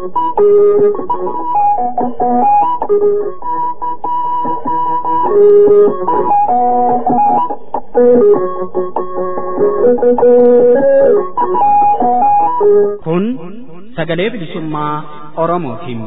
Kun sagalee bilisummaa Oromootiin.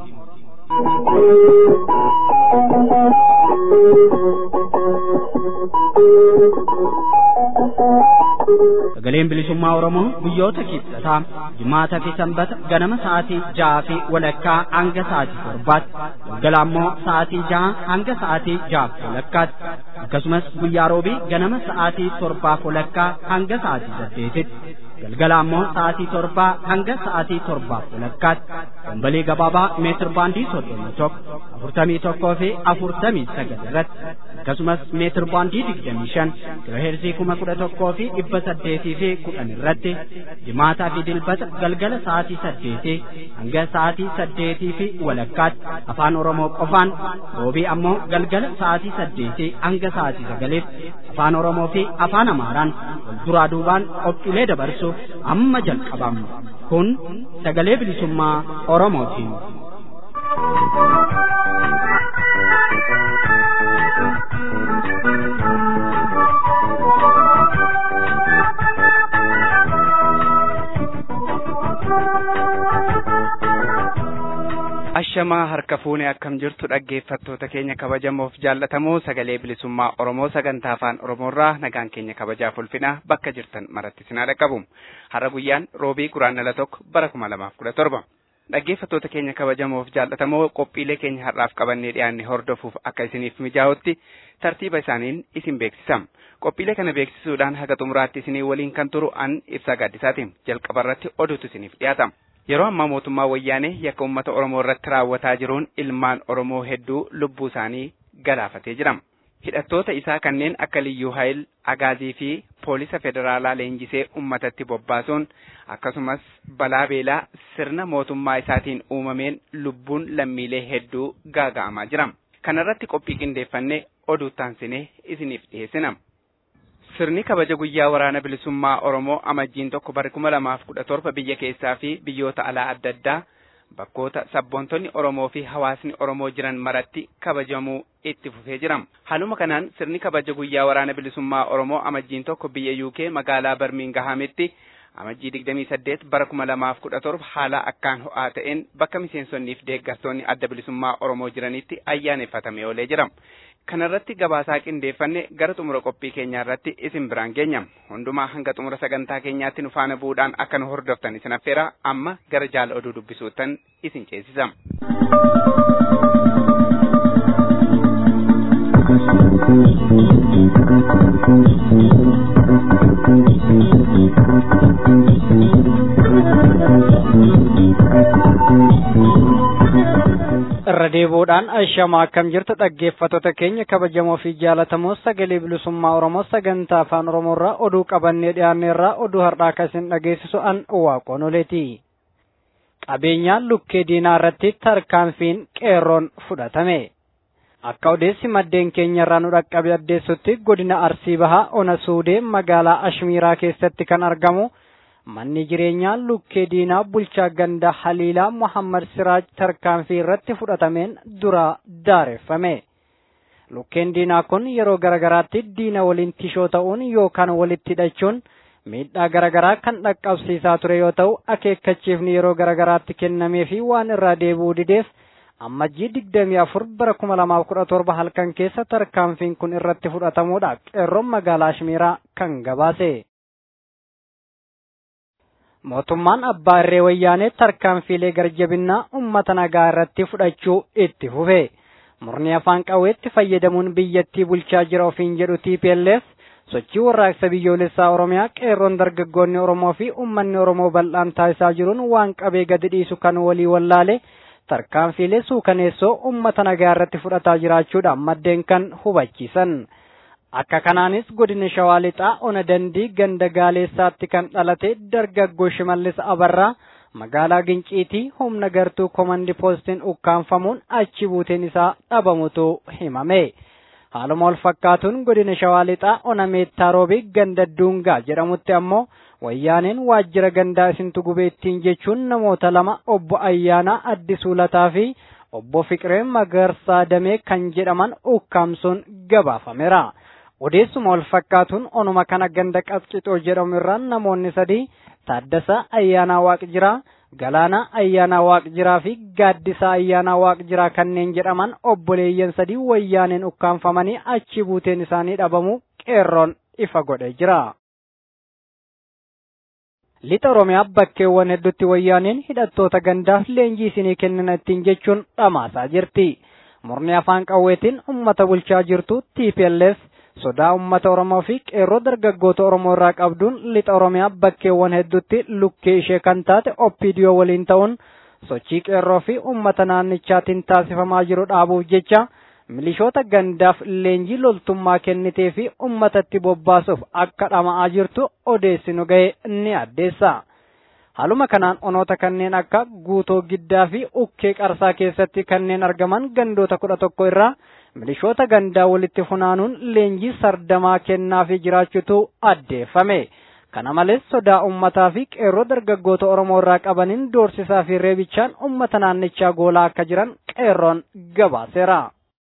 Sagaleen bilisummaa Oromoo guyyoota kibxataa jimaata fi sanbata ganama sa'aatii ja'aa fi walakkaa hanga sa'aatii torbaatti galgala ammoo sa'aatii ja'a hanga sa'aatii ja'aaf walakkaatti akkasumas guyyaa roobii ganama sa'aatii torbaaf walakkaa hanga sa'aatii saddeetitti galgala ammoo sa'aatii torbaa hanga sa'aatii torbaaf walakkaatti dambalii gabaabaa meetir baandii soddomii tokko afurtamii tokkoo fi afurtamii sagal irratti akkasumas meetir baandii digdamii shan kiloheerzii kuma kudha tokkoo fi dhibba saddeetii fi kudhan irratti jimaataa fi dilbata galgala sa'aatii saddeetii hanga sa'aatii saddeetii fi walakkaatti afaan oromoo qofaan roobii ammoo galgala sa'aatii saddeetii hanga sa'aatii sagaliitti afaan oromoo fi afaan amaaraan wal duraa duubaan qophiilee dabarsuuf amma jalqabama kun sagalee bilisummaa oromootiin. ashamaa harka fuunee akkam jirtu dhaggeeffattoota keenya kabajamoof jaallatamoo sagalee bilisummaa oromoo sagantaa afaan oromoorraa nagaan keenya kabajaaf ulfinaa bakka jirtan maratti sinaa dhaqqabu har'a guyyaan roobii guraandhala tokko bara kuma lamaaf kudha torba dhaggeeffattoota keenya kabajamoof jaallatamoo qophiilee keenya har'aaf qabannee dhiyaanne hordofuuf akka isiniif mijaa'utti tartiiba isaaniin isin beeksisam qophiilee kana beeksisuudhaan haga xumuraatti isinii waliin kan turu an ibsaa gaaddisaatiin jalqaba irratti oduutu isiniif dhiyaatama. Yeroo ammaa mootummaa wayyaanee yakka uummata Oromoo irratti raawwataa jiruun ilmaan Oromoo hedduu lubbuu isaanii galaafatee jira. Hidhattoota isaa kanneen akka Liyyuu Haayil, Agaazii fi Poolisa Federaalaa leenjisee uummatatti bobbaasuun akkasumas balaa beelaa sirna mootummaa isaatiin uumameen lubbuun lammiilee hedduu gaaga'amaa jira. Kana irratti qophii qindeeffannee oduu taansinee isiniif dhiyeessina. Sirni kabaja guyyaa waraana bilisummaa Oromoo amajjiin tokko bara kuma lamaaf kudha torba biyya keessaa fi biyyoota alaa adda addaa bakkoota sabboontonni Oromoo fi hawaasni Oromoo jiran maratti kabajamuu itti fufee jira. Haaluma kanaan sirni kabaja guyyaa waraana bilisummaa Oromoo amajjiin tokko biyya UK magaalaa Barmiingahamitti amajjii digdamii saddeet bara kuma lamaaf kudha torba haala akkaan ho'aa ta'een bakka miseensonnii fi deeggartoonni adda bilisummaa Oromoo jiranitti ayyaaneffatamee oolee jira. kanarratti gabaasaa qindeeffanne gara xumura qophii keenyaa irratti isin biraan geenya hundumaa hanga xumura sagantaa keenyaatti nu faana bu'uudhaan akka nu hordoftan isin affeera amma gara jaala oduu dubbisuutan isin ceesisa. irra deebi'uudhaan ashamaa akkam jirtu dhaggeeffattoota keenya kabajamoo fi jaalatamoo sagalee bilisummaa oromoo sagantaa afaan oromoorraa oduu qabannee dhiyaanneerraa oduu har'aa akkasiin dhageessisu an waaqoon oleeti. qabeenyaan lukkee diinaa irratti tarkaanfiin qeerroon fudhatame. akka odeessi maddeen keenyarraa nu dhaqqabe addeessutti godina arsii bahaa ona suudee magaalaa ashmiiraa keessatti kan argamu. manni jireenyaa lukkee diinaa bulchaa ganda haliilaa muhammad siraaj tarkaanfii irratti fudhatameen dura daareffame lukkeen diinaa kun yeroo garagaraatti diina waliin tishoo ta'uun yookaan walitti hidhachuun miidhaa garagaraa kan dhaqqabsiisaa ture yoo ta'u akeekkachiifni yeroo garagaraatti kennamee fi waan irraa deebi'uu dideef ammajjii digdamii afur bara kuma lamaaf kudha torba halkan keessa tarkaanfiin kun irratti fudhatamuudha qeerroon magaalaa ashmiiraa kan gabaase. mootummaan abbaa irree wayyaanee tarkaanfiilee garjabinnaa ummata nagaa irratti fudhachuu itti fufe murni afaan qawweetti fayyadamuun biyyattii bulchaa jira ofiin jedhu TPLF sochii warraaqsa biyyoolessaa oromiyaa qeerroon dargaggoonni oromoo fi ummanni oromoo bal'aan taasisaa jiruun waan qabee gadi dhiisu kan walii wallaale tarkaanfiilee suukaneessoo ummata nagaa irratti fudhataa jiraachuudhaan maddeen kan hubachiisan. akka kanaanis godina shawaa lixaa ona dandii ganda gaaleessaatti kan dhalate dargaggoo shimallis abarraa magaalaa ginciitii humna gartuu komandi poostiin ukkaanfamuun achi buuteen isaa dhabamutu himame haaluma wal fakkaatuun godina shawaa lixaa ona meettaa roobii ganda duungaa jedhamutti ammoo wayyaaneen waajjira gandaa isintu gubee ittiin jechuun namoota lama obbo Ayyaanaa Addisuu Lataa fi obbo Fiqiree Magarsaa Damee kan jedhaman ukkaamsuun gabaafameera. Odeessuma wal fakkaatuun onuma kana ganda qasqixoo jedhamu irraan namoonni sadii Taaddasaa Ayyaanaa Waaqjiraa, Galaanaa Ayyaanaa Waaqjiraa fi Gaaddisaa Ayyaanaa Waaqjiraa kanneen jedhaman obboleeyyan sadii wayyaaneen ukkaanfamanii achi buuteen isaanii dhabamuu qeerroon ifa godhee jira. Lixa Oromiyaa bakkeewwan hedduutti wayyaaneen hidhattoota gandaaf leenjii isinii kennina ittiin jechuun dhamaasaa jirti. Murni afaan qawweetiin uummata bulchaa jirtu TPLF sodaa uummata Oromoo fi qeerroo dargaggoota Oromoo irraa qabduun lixa Oromiyaa bakkeewwan hedduutti lukkee ishee kan taate OPDO waliin ta'uun sochii qeerroo fi uummata naannichaatiin taasifamaa jiru dhaabuuf jecha milishoota gandaaf leenjii loltummaa kennitee fi uummatatti bobbaasuuf akka dhama'aa jirtu odeessinu ga'e ni addeessa. Haaluma kanaan onoota kanneen akka guutoo giddaa fi ukkee qarsaa keessatti kanneen argaman gandoota kudha tokko irraa milishoota gandaa walitti funaanuun leenjii sardamaa kennaa fi jiraachutu addeeffame. Kana malees sodaa uummataa fi qeerroo dargaggoota Oromoo irraa qabaniin doorsisaa fi reebichaan uummata naannichaa goolaa akka jiran qeerroon gabaaseera.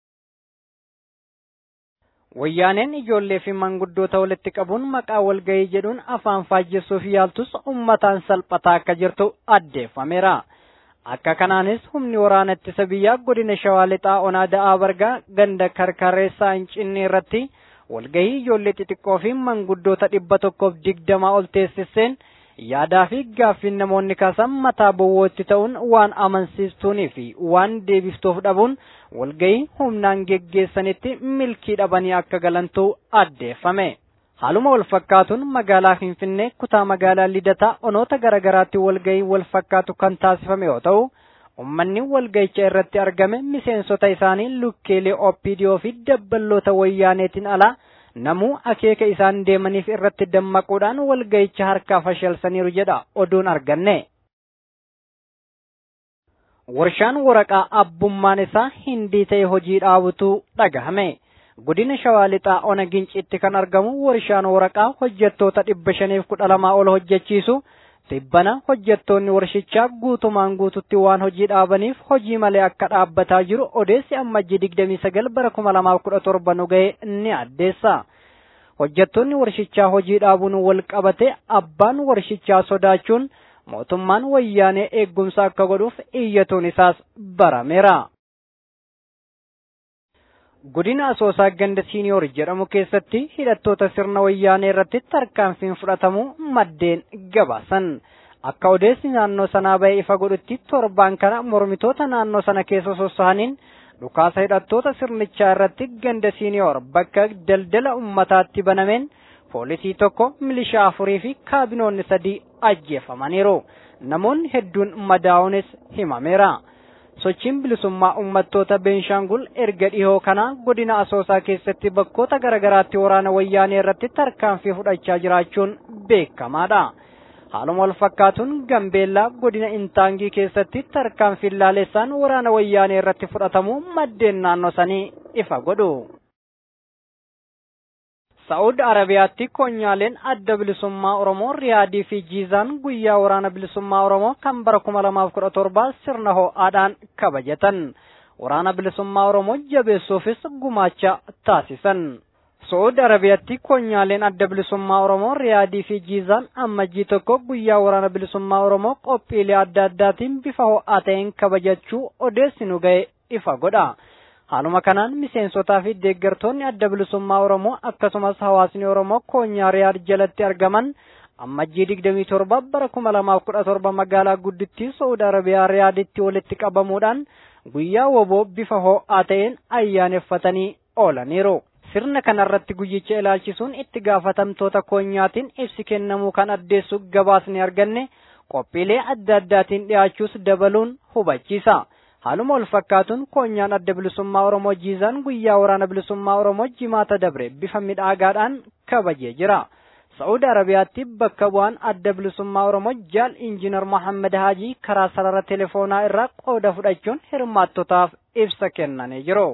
Wayyaaneen ijoollee fi manguddoota walitti qabuun maqaa walgahii jedhuun afaan faajjessuuf yaaltus uummataan salphataa akka jirtu addeeffameera. Akka kanaanis humni waraana ittisa biyyaa godina Shawaa Lixaa Onaa Da'aa Bargaa ganda karkareessaa Hincinni irratti walgahii ijoollee xixiqqoo fi manguddoota dhibba tokkoof digdamaa ol teessiseen yaadaa fi gaaffiin namoonni kaasan mataa bowwootti ta'uun waan amansiistuunii fi waan deebiftuuf dhabuun walgahii humnaan geggeessanitti milkii dhabanii akka galantu addeeffame. Haaluma wal fakkaatuun magaalaa Finfinnee kutaa magaalaa Lidataa onoota garaagaraatti walgahii wal fakkaatu kan taasifame yoo ta'u, ummanni walgahicha irratti argame miseensota isaanii lukkeelee OPDO fi dabballoota wayyaaneetiin alaa namuu akeeka isaan deemaniif irratti dammaquudhaan walgahicha harkaa fashalsaniiru jedha oduun arganne. Warshaan waraqaa abbummaan isaa hindii ta'e hojii dhaabutu dhagahame. Godina Shawaa Lixaa Ona Ginciitti kan argamu warshaan waraqaa hojjettoota dhibba shaniif kudha lamaa ol hojjechiisu tibbana hojjettoonni warshichaa guutumaan guututti waan hojii dhaabaniif hojii malee akka dhaabbataa jiru odeessi ammajjii digdamii sagal bara kuma lamaaf kudha torba nu ga'e ni addeessa. Hojjettoonni warshichaa hojii dhaabuun wal qabate abbaan warshichaa sodaachuun mootummaan wayyaanee eeggumsa akka godhuuf iyyatuun isaas barameera. Godina Asoosaa ganda siiniyoor jedhamu keessatti hidhattoota sirna wayyaanee irratti tarkaanfiin fudhatamu maddeen gabaasan. Akka odeessi naannoo sanaa ba'e ifa godhutti torbaan kana mormitoota naannoo sana keessa sossahaniin dhukaasa hidhattoota sirnichaa irratti ganda siiniyoor bakka daldala ummataatti banameen poolisii tokko milishaa afurii fi kaabinoonni sadii ajjeefamaniiru. Namoonni hedduun madaa'uunis himameera. sochiin bilisummaa uummattoota Beenshaangul erga dhihoo kana godina Asoosaa keessatti bakkoota garaagaraatti waraana wayyaanee irratti tarkaanfii fudhachaa jiraachuun beekamaadha. Haaluma wal fakkaatuun Gambeellaa godina Intaangii keessatti tarkaanfiin laalessaan waraana wayyaanee irratti fudhatamu maddeen naannoo sanii ifa godhu. Saa'ud Arabiyaatti koonyaaleen adda bilisummaa Oromoo Riyaadii fi Jiizaan guyyaa waraana bilisummaa Oromoo kan bara kuma lamaaf kudha torbaa sirna ho'aadhaan kabajatan. Waraana bilisummaa Oromoo jabeessuufis gumaacha taasisan. Saa'ud Arabiyaatti koonyaaleen adda bilisummaa Oromoo Riyaadii fi Jiizaan ammajjii tokko guyyaa waraana bilisummaa Oromoo qophiilee adda addaatiin bifa ho'aa ta'een kabajachuu odeessi nu ga'e ifa godha. Haaluma kanaan miseensotaa fi deeggartoonni adda bilisummaa Oromoo akkasumas hawaasni Oromoo koonyaa Riyaad jalatti argaman ammajjii digdamii torba bara kuma lamaaf kudha torba magaalaa guddittii Saudi Arabiyaa Riyaaditti walitti qabamuudhaan guyyaa woboo bifa ho'aa ta'een ayyaaneffatanii oolaniiru. Sirna kanarratti guyyicha ilaalchisuun itti gaafatamtoota koonyaatiin ibsi kennamuu kan addeessu gabaasni arganne qophiilee adda addaatiin dhiyaachuus dabaluun hubachiisa. Haaluma wal fakkaatuun koonyaan adda bilisummaa Oromoo jiizaan guyyaa waraana bilisummaa Oromoo jimaata dabre bifa midhaagaadhaan kabajee jira. Saa'uudi Arabiyaatti bakka bu'aan adda bilisummaa Oromoo jaal injiinar Mohaammed Haajii karaa sarara telefoonaa irraa qooda fudhachuun hirmaattotaaf ibsa kennanii jiru.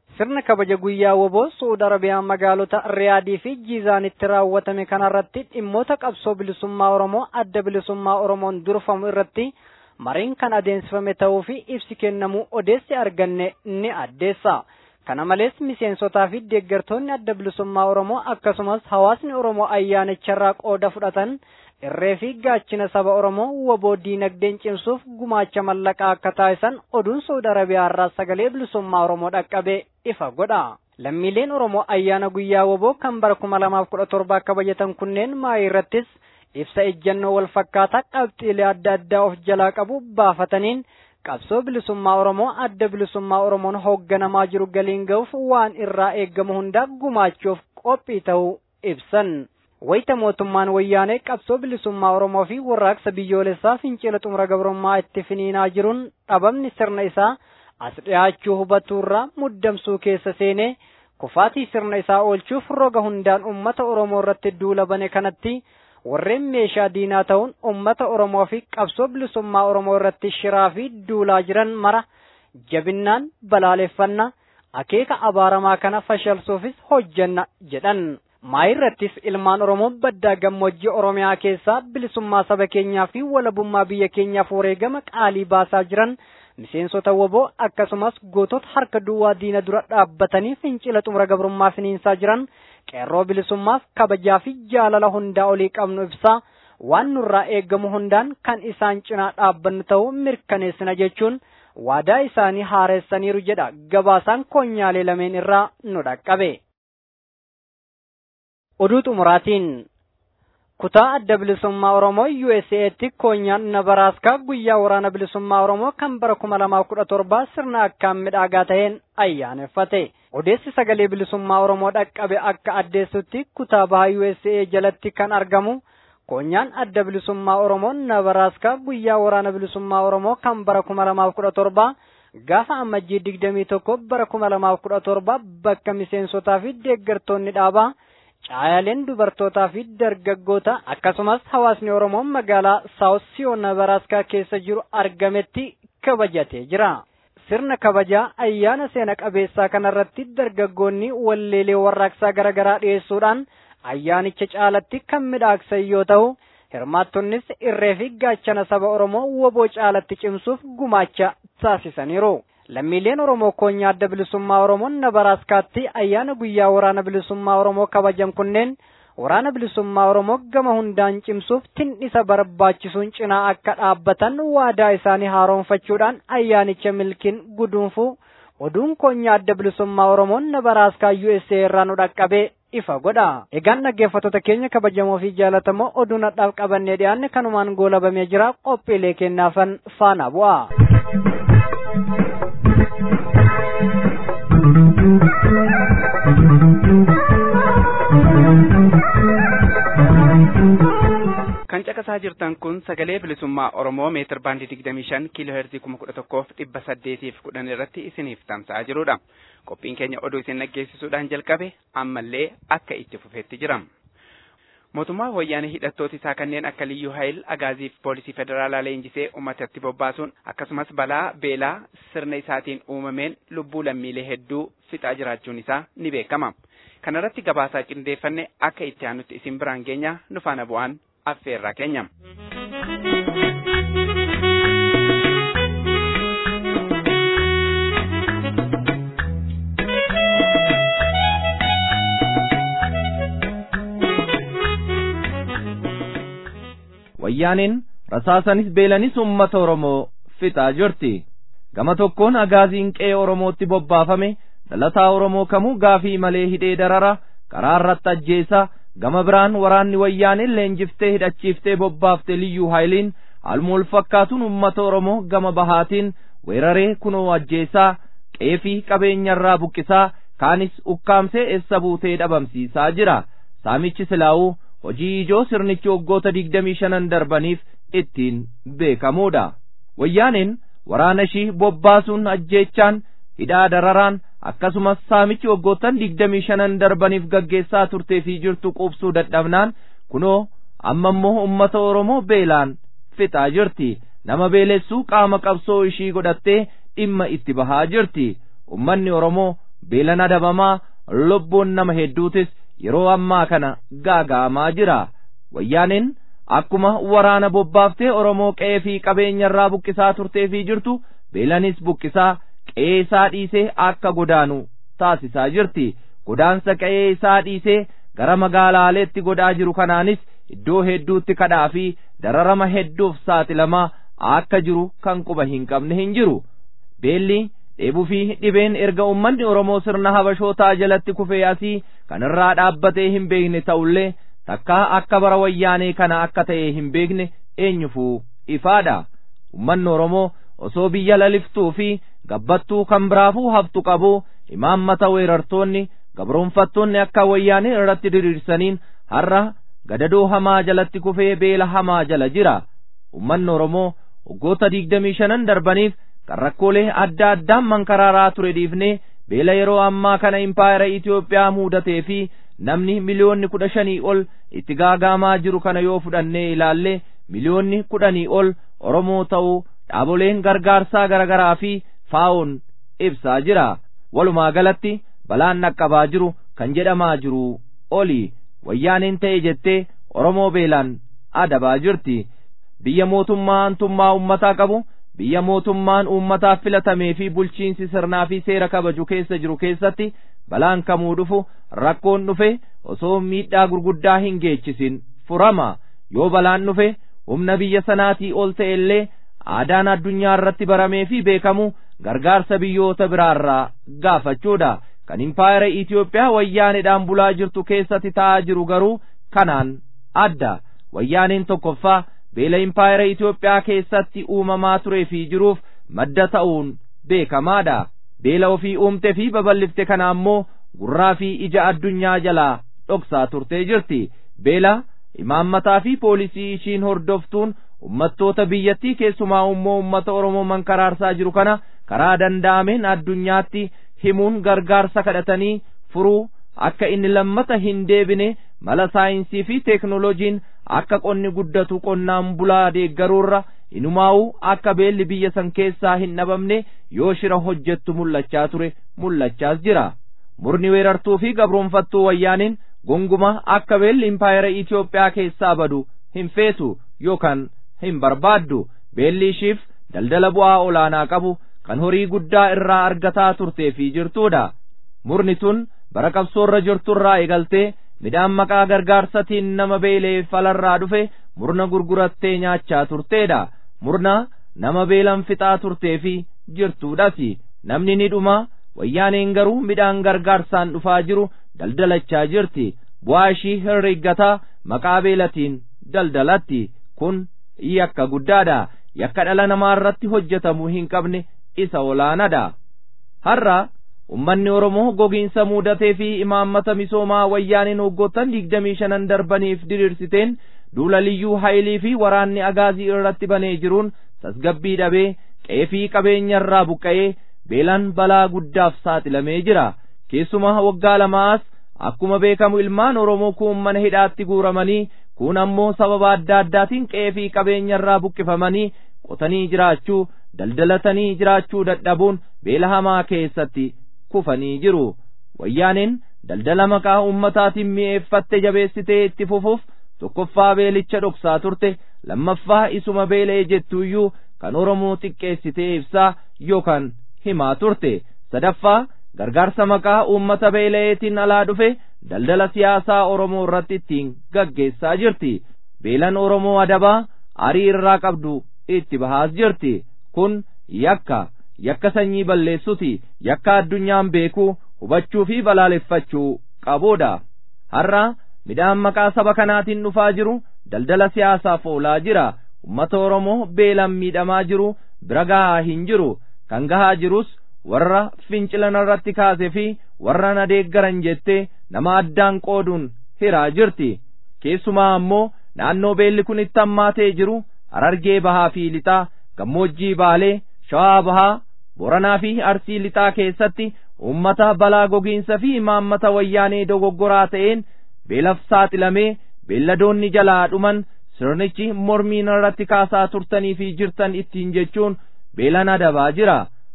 sirna kabaja guyyaa woboo suud arabiyaa magaalota riyaadii fi jiizaanitti raawwatame kanarratti dhimmoota qabsoo bilisummaa oromoo adda bilisummaa oromoon durfamu irratti mariin kan adeemsifame ta'uu fi ibsi kennamuu odeessi arganne ni addeessa. kana malees miseensotaa fi deeggartoonni adda bilisummaa oromoo akkasumas hawaasni oromoo ayyaanicharraa qooda fudhatan irree fi gaachina saba oromoo woboo diinagdeen cimsuuf gumaacha mallaqaa akka taasisan oduun suudi arabiyaa irraa sagalee bilisummaa oromoo dhaqqabee ifa godha. lammiileen oromoo ayyaana guyyaa woboo kan bara kuma lamaaf kudha torba kabajatan kunneen maayii irrattis ibsa ejjannoo wal fakkaataa qabxiilee adda addaa of jalaa qabu baafataniin qabsoo bilisummaa oromoo adda bilisummaa oromoon hoogganamaa jiru galiin ga'uuf waan irraa eeggamu hundaa gumaachuuf qophii ta'uu ibsan. wayita mootummaan wayyaanee qabsoo bilisummaa oromoo fi warraaqsa biyyoolessaa fincila xumura gabrummaa itti finiinaa jiruun dhabamni sirna isaa as dhiyaachuu hubachuurraa muddamsuu keessa seenee kufaatii sirna isaa oolchuuf roga hundaan ummata oromoo irratti duula bane kanatti warreen meeshaa diinaa ta'uun ummata oromoo fi qabsoo bilisummaa oromoo irratti shiraa fi duulaa jiran mara jabinnaan balaaleffanna akeeka abaaramaa kana fashalsuufis hojjanna jedhan. maayirrattis ilmaan oromoo baddaa gammoojjii oromiyaa keessaa bilisummaa saba keenyaa fi walabummaa biyya keenyaaf wareegama qaalii baasaa jiran miseensota woboo akkasumas gootota harka duwwaa diina dura dhaabbatanii fincila xumura gabrummaa finiinsaa jiran qeerroo bilisummaaf kabajaa fi jaalala hundaa olii qabnu ibsaa waan nurraa eeggamu hundaan kan isaan cinaa dhaabbannu ta'uu mirkaneessina jechuun waadaa isaanii haareessaniiru jedha gabaasaan koonyaalee lameen irraa nu dhaqqabe. oduu xumuraatiin kutaa adda bilisummaa oromoo USA'tti koonyaan nabaraaskaa guyyaa waraana bilisummaa oromoo kan bara kuma lamaa kudha torbaa sirna akkaan midhaagaa ta'een ayyaaneffate odeessi sagalee bilisummaa oromoo dhaqqabe akka addeessutti kutaa bahaa USA jalatti kan argamu koonyaan adda bilisummaa oromoo nabaraaskaa guyyaa waraana bilisummaa oromoo kan bara kuma lamaaf kudha torbaa gaafa ammajjii digdamii tokko bara kuma lamaaf kudha torba bakka miseensotaa fi deeggartoonni dhaabaa caayaleen dubartootaa fi dargaggoota akkasumas hawaasni oromoo magaalaa saawus siyoon nabaraaskaa keessa jiru argametti kabajatee jira. sirna kabajaa ayyaana seena qabeessaa kanarratti dargaggoonni walleelee warraaqsaa garaagaraa dhiyeessuudhaan ayyaanicha caalatti kan midhaaksan yoo ta'u hirmaattonnis irree fi gaachana saba oromoo woboo caalatti cimsuuf gumaacha taasisaniiru. lammiileen oromoo koonyaa adda bilisummaa oromoon nabaraaskaatti ayyaana guyyaa waraana bilisummaa oromoo kabajan kunneen waraana bilisummaa oromoo gama hundaan cimsuuf tin'isa barbaachisuun cinaa akka dhaabbatan waadaa isaanii haaroonfachuudhaan ayyaanicha milkiin guduunfuu oduun koonyaa adda bilisummaa oromoon nabaraaskaa USA irraa nu dhaqqabee ifa godha. Egaan dhaggeeffattoota keenya kabajamoo fi jaalatamoo oduu nadhaaf qabannee dhiyaanne kanumaan goolabamee jira qophiilee kennaafan faana bu'a. kan caqasaa jirtan kun sagalee bilisummaa oromoo meetir baandii digdamii shan kiiloo heerzii kuma kudha tokkoof dhibba saddeetiif kudhan irratti isiniif tamsa'aa jirudha qophiin keenya oduu isin dhaggeessisuudhaan jalqabe ammallee akka itti fufeetti jira mootummaa wayyaanee hidhattooti isaa kanneen akka liyyuu haayil agaazii fi poolisii federaalaa leenjisee uummatatti bobbaasuun akkasumas balaa beelaa sirna isaatiin uumameen lubbuu lammiilee hedduu fixaa jiraachuun isaa ni beekama kanarratti gabaasaa qindeeffanne akka itti aanutti isin biraan geenya nu faana bu'aan affeerraa keenya. wayyaaniin rasaasanis beelanis ummata oromoo fixaa jirti gama tokkoon agaaziin qe'ee oromootti bobbaafame dhalataa oromoo kamuu gaafii malee hidhee darara karaa irratti ajjeesa gama biraan waraanni wayyaaniin leenjiftee hidhachiiftee bobbaafte liyyuu haayiliin haaluma wal fakkaatuun ummata oromoo gama bahaatiin weeraree kunoo ajjeesaa qeefii qabeenyarraa buqqisaa kaanis ukkaamsee eessa buutee dhabamsiisaa jira saamichi silaa'uu hojii ijoo sirnichi waggoota digdamii shanan darbaniif ittiin beekamuudha wayyaaniin waraana ishii bobbaasuun ajjeechaan hidhaa dararaan akkasumas saamichi waggoottan digdamii shanan darbaniif gaggeessaa turtee fi jirtu quubsuu dadhabnaan kunoo amma immoo ummata oromoo beelaan fixaa jirti nama beelessuu qaama qabsoo ishii godhattee dhimma itti bahaa jirti ummanni oromoo beelan adabamaa lubbuun nama hedduutis yeroo ammaa kana gaaga'amaa jira wayyaaneen akkuma waraana bobbaaftee oromoo qe'ee fi qabeenya irraa buqqisaa turtee fi jirtu beelanis buqqisaa qe'ee isaa dhiisee akka godaanu taasisaa jirti godaansa qe'ee isaa dhiisee gara magaalaaleetti godhaa jiru kanaanis iddoo hedduutti kadhaa fi dararama hedduuf saaxilamaa akka jiru kan quba hin qabne hin jiru beelli dheebuu fi dhibeen erga ummanni oromoo sirna habashootaa jalatti kufee asii kan irraa dhaabbatee hin beekne ta'ullee takkaa akka bara wayyaanee kana akka ta'e hin beekne eenyufuu ifaadha ummanni oromoo osoo biyya laliftuu fi gabbattuu kan biraafuu haftu qabu imaammata weerartoonni gabroonfattoonni akka wayyaanee irratti diriirsaniin har'a gadadoo hamaa jalatti kufee beela hamaa jala jira ummanni oromoo waggoota digdamii shanan darbaniif kan rakkoolee adda addaan mankaraaraa ture dhiifnee beela yeroo ammaa kana impaayera Itoophiyaa muudatee fi namni miliyoonni kudha shanii ol itti gaagaamaa jiru kana yoo fudhannee ilaalle miliyoonni kudhanii ol Oromoo ta'uu dhaaboleen gargaarsaa garaagaraa fi faa'oon ibsaa jira walumaa galatti balaan naqqabaa jiru kan jedhamaa jiru oli wayyaaneen ta'e jettee Oromoo beelaan adabaa jirti biyya mootummaa hantummaa uummataa qabu biyya mootummaan uummataaf filatamee fi bulchiinsi sirnaa fi seera kabaju keessa jiru keessatti balaan kamuu dhufu rakkoon dhufe osoo miidhaa gurguddaa hin geechisin furama yoo balaan dhufe humna biyya sanaatii ol ta'e illee aadaan addunyaa irratti baramee fi beekamu gargaarsa biyyoota biraarraa gaafachuudha kan impaayera Itoophiyaa wayyaaneedhaan bulaa jirtu keessatti ta'aa jiru garuu kanaan adda wayyaaneen tokkoffaa beela impaayera Itoophiyaa keessatti uumamaa turee fi jiruuf madda ta'uun beekamaadha beela ofii uumte fi babal'ifte kana ammoo gurraa fi ija addunyaa jalaa dhoksaa turtee jirti beela imaammataa fi poolisii ishiin hordoftuun ummattoota biyyattii keessumaa immoo ummata oromoo mankaraarsaa jiru kana karaa danda'ameen addunyaatti himuun gargaarsa kadhatanii furuu akka inni lammata hin deebine mala saayinsii fi teeknoloojiin akka qonni guddatu qonnaan bulaa deeggaruurra inumaa'uu akka beelli biyya san keessaa hin dhabamne yoo shira hojjettu mul'achaa ture mul'achaas jira murni weerartuu fi gabroonfattuu wayyaaniin gonguma akka beelli impaayera Itoophiyaa keessaa badu hin feetu yookaan hin barbaaddu beelli ishiif daldala bu'aa olaanaa qabu kan horii guddaa irraa argataa turtee fi jirtuudha murni tun bara qabsoorra jirturraa eegaltee midhaan maqaa gargaarsatiin nama beelee falarraa dhufe murna gurgurattee nyaachaa turteedha murna nama beelan fixaa turtee fi jirtuudhas namni ni dhuma wayyaaneen garuu midhaan gargaarsaan dhufaa jiru daldalachaa jirti bu'aa ishii herreggataa maqaa beelatiin daldalatti kun yakka guddaadha yakka dhala namaa irratti hojjetamuu hin qabne isa olaanaadha har'a ummanni oromoo gogiinsa muudatee fi imaammata misoomaa wayyaaniin hoggoottan digdamii shanan darbaniif diriirsiteen duula liyyuu haayilii fi waraanni agaazii irratti banee jiruun tasgabbii dhabee qe'ee fi qabeenya irraa buqqa'ee beelaan balaa guddaaf saaxilamee jira keessumaa waggaa lamaas akkuma beekamu ilmaan oromoo kuun mana hidhaatti guuramanii kun ammoo sababa adda addaatiin qe'ee fi qabeenya irraa buqqifamanii qotanii jiraachuu daldalatanii jiraachuu dadhabuun beela hamaa keessatti kufanii jiru wayyaaneen daldala maqaa ummataatiin mi'eeffatte jabeessitee itti fufuuf tokkoffaa beelicha dhoksaa turte lammaffaa isuma beela'ee jettuuyyuu kan oromoo xiqqeessitee ibsaa yookaan himaa turte sadaffaa gargaarsa maqaa uummata beela'eetiin alaa dhufe daldala siyaasaa oromoo irratti ittiin gaggeessaa jirti beelan oromoo adabaa arii irraa qabdu itti bahaas jirti kun yakka yakka sanyii balleessuti yakka addunyaan beekuu hubachuu fi balaaleffachuu qabuudha har'a midhaan maqaa saba kanaatiin dhufaa jiru daldala siyaasaaf oolaa jira ummata oromoo beelan miidhamaa jiru bira gahaa hin jiru kan gahaa jirus warra fincilan irratti kaase fi warra na deeggaran jettee nama addaan qooduun hiraa jirti keessumaa ammoo naannoo beelli kun itti hammaatee jiru harargee bahaa fi lixaa gammoojjii baalee shawaa bahaa boranaa fi arsii lixaa keessatti ummata balaa gogiinsa fi imaammata wayyaanee dogoggoraa ta'een beelaf saaxilamee beelladoonni jalaa dhuman sirnichi mormiin irratti kaasaa turtanii fi jirtan ittiin jechuun beelan adabaa jira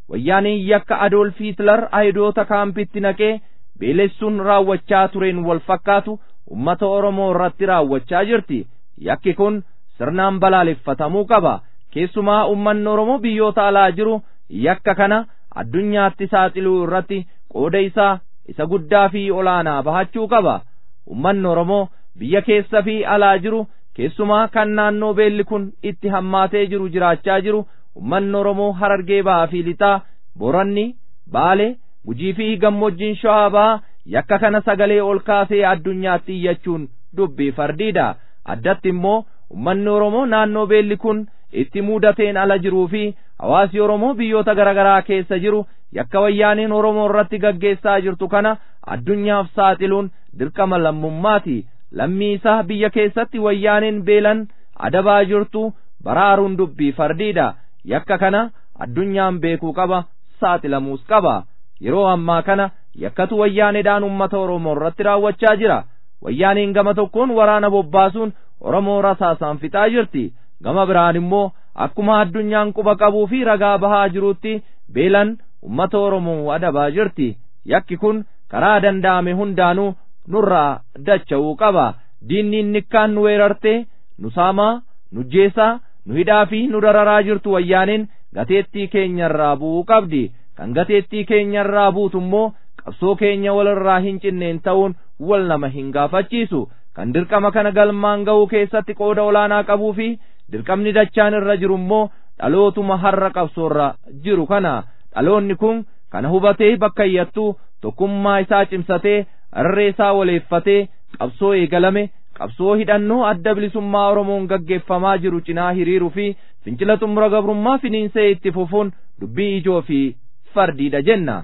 wayyaaneen yakka adoolf hitler ayidoota kaampitti naqee beelessuun raawwachaa tureen wal fakkaatu ummata oromoo irratti raawwachaa jirti yakki kun sirnaan balaaleffatamuu qaba keessumaa ummanni oromoo biyyoota alaa jiru yakka kana addunyaatti saaxiluu irratti qooda isaa isa guddaa fi olaanaa bahachuu qaba ummanni oromoo biyya keessa fi alaa jiru keessumaa kan naannoo beelli kun itti hammaatee jiru jiraachaa jiru ummanni oromoo harargee ba'aa fi lixaa boranni baale gujii fi gammoojjiin shawaa ba'aa yakka kana sagalee ol kaasee addunyaatti iyyachuun dubbii fardiidha addatti immoo ummanni oromoo naannoo beelli kun itti muudateen ala jiruu fi hawaasi oromoo biyyoota garaagaraa keessa jiru yakka wayyaaniin oromoo irratti gaggeessaa jirtu kana addunyaaf saaxiluun dirqama lammummaati lammii isaa biyya keessatti wayyaaniin beelan adabaa jirtu baraaruun dubbii fardiidha yakka kana addunyaan beekuu qaba saaxilamuus qaba yeroo ammaa kana yakkatu wayyaaneedhaan ummata oromoo irratti raawwachaa jira wayyaaniin gama tokkoon waraana bobbaasuun oromoo rasaasaan fixaa jirti gama biraan immoo akkuma addunyaan quba qabuu fi ragaa bahaa jirutti beelan ummata oromoo adabaa jirti yakki kun karaa danda'ame hundaanuu nurraa dacha'uu qaba diinni nikkaan nu weerartee nu saamaa nu jeesaa nu hidhaa fi nu dararaa jirtu wayyaaniin gateettii keenyarraa bu'uu qabdi kan gateettii keenyarraa buutu immoo qabsoo keenya walirraa hin cinneen ta'uun wal nama hin gaafachiisu kan dirqama kana galmaan ga'uu keessatti qooda olaanaa qabuu fi dirqamni dachaan irra jiru immoo dhalootuma har'a qabsoorra jiru kana dhaloonni kun kana hubatee bakka iyyattuu tokkummaa isaa cimsatee irree isaa waleeffatee qabsoo eegalame qabsoo hidhannoo adda bilisummaa oromoon gaggeeffamaa jiru cinaa hiriiruu fi fincila xumura gabrummaa finiinsee itti fufuun dubbii ijoo fi fardiidha jenna.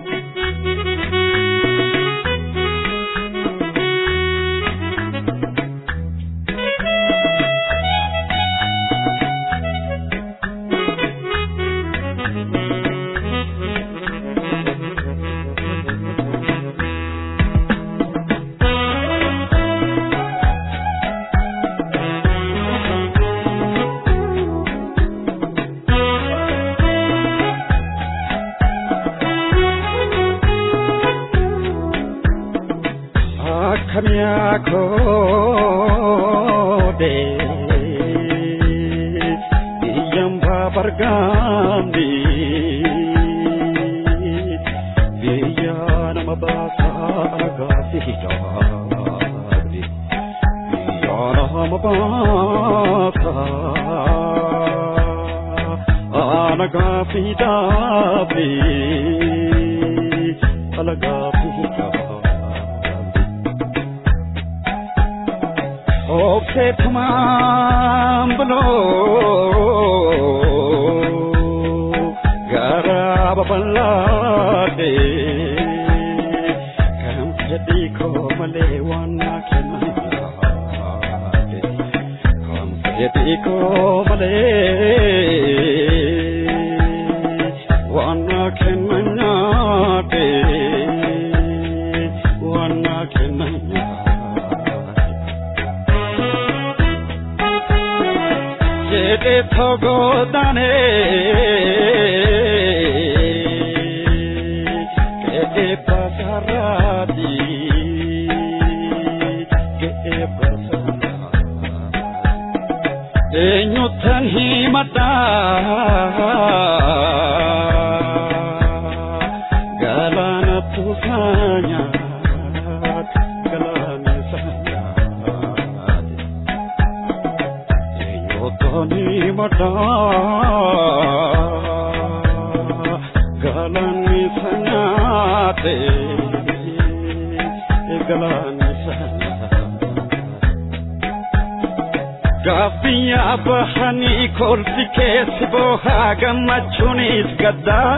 Gaaffiyaa bahanii kolfi keessi boohaa gammachuunis gaddaa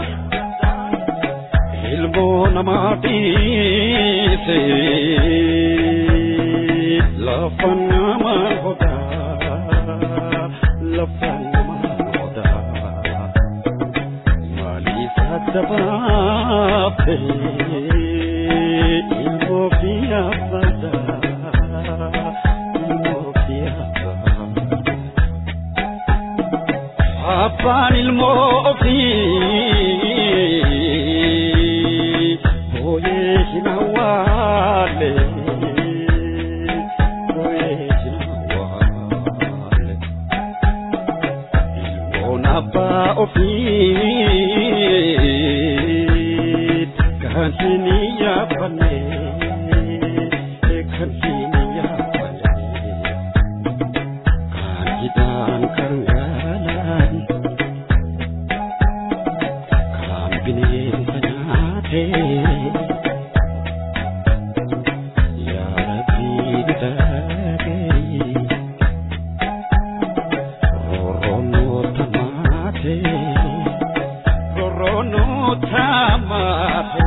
ilmoo namaa dhiise lafa nama godaa lafa nama godaa maaliif adda baafte ilmoo biyya badaa ilmoo biyya badaa. Abbaan ilmoo ofii kan hin yaabbanne kan hin yaabbanne kan hidhaan kan gaalaan kan bineensa nyaate yaa rabbii bitagee roroonoo tamaate roroonoo tamaate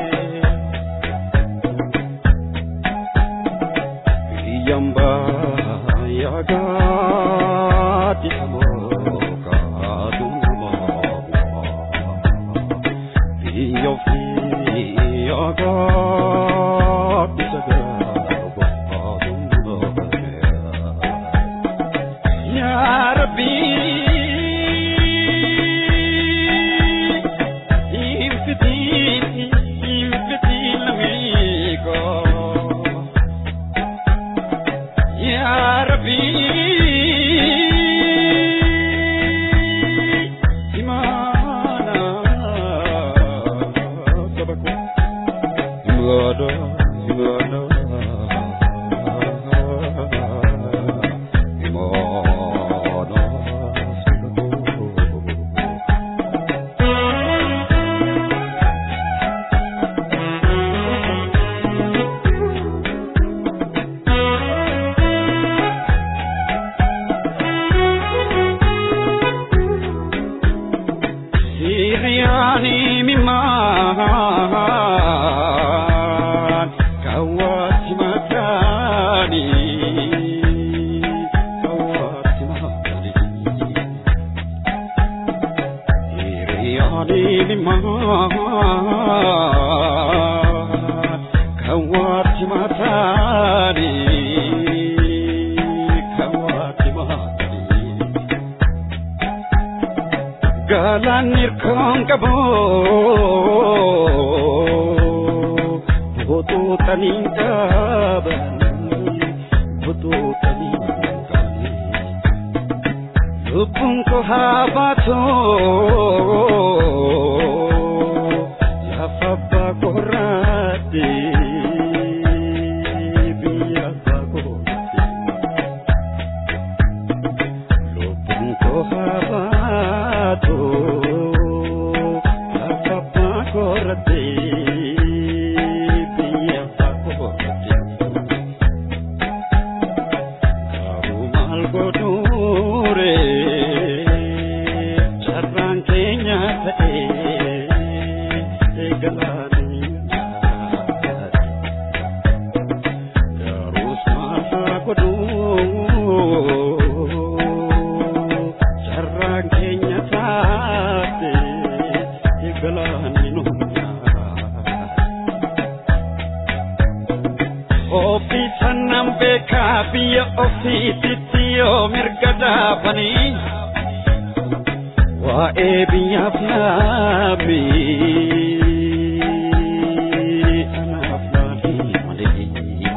yamba yagaati amooka dumama biyya ofii yagaati sagaaga dumama يا ربي يفتين يفتين لميكو يا ربي إيمانا سبكو إيمانا إيمانا Siriani miman kawati makani kawati makani Siriani miman kawati makani kawati makani galaan hirkoon qabu butuutaniin qaban butuutaniin qaban lubbuun koo haa baatu lafa abbaa korraatti biyya abbaa korraatti lubbuun koo haa baatu lafa abbaa korraatti biyya abbaa korraatti garuu maal godhuure carraan keenya ta'ee eegalaanii Garus masa godhu carraan keenya taate eegalaanii nunyaa. Ofii sannan beekaa biyya ofiititti yoo mirga dhaabanii waa'ee biyyaaf laamii anaaf laanii malee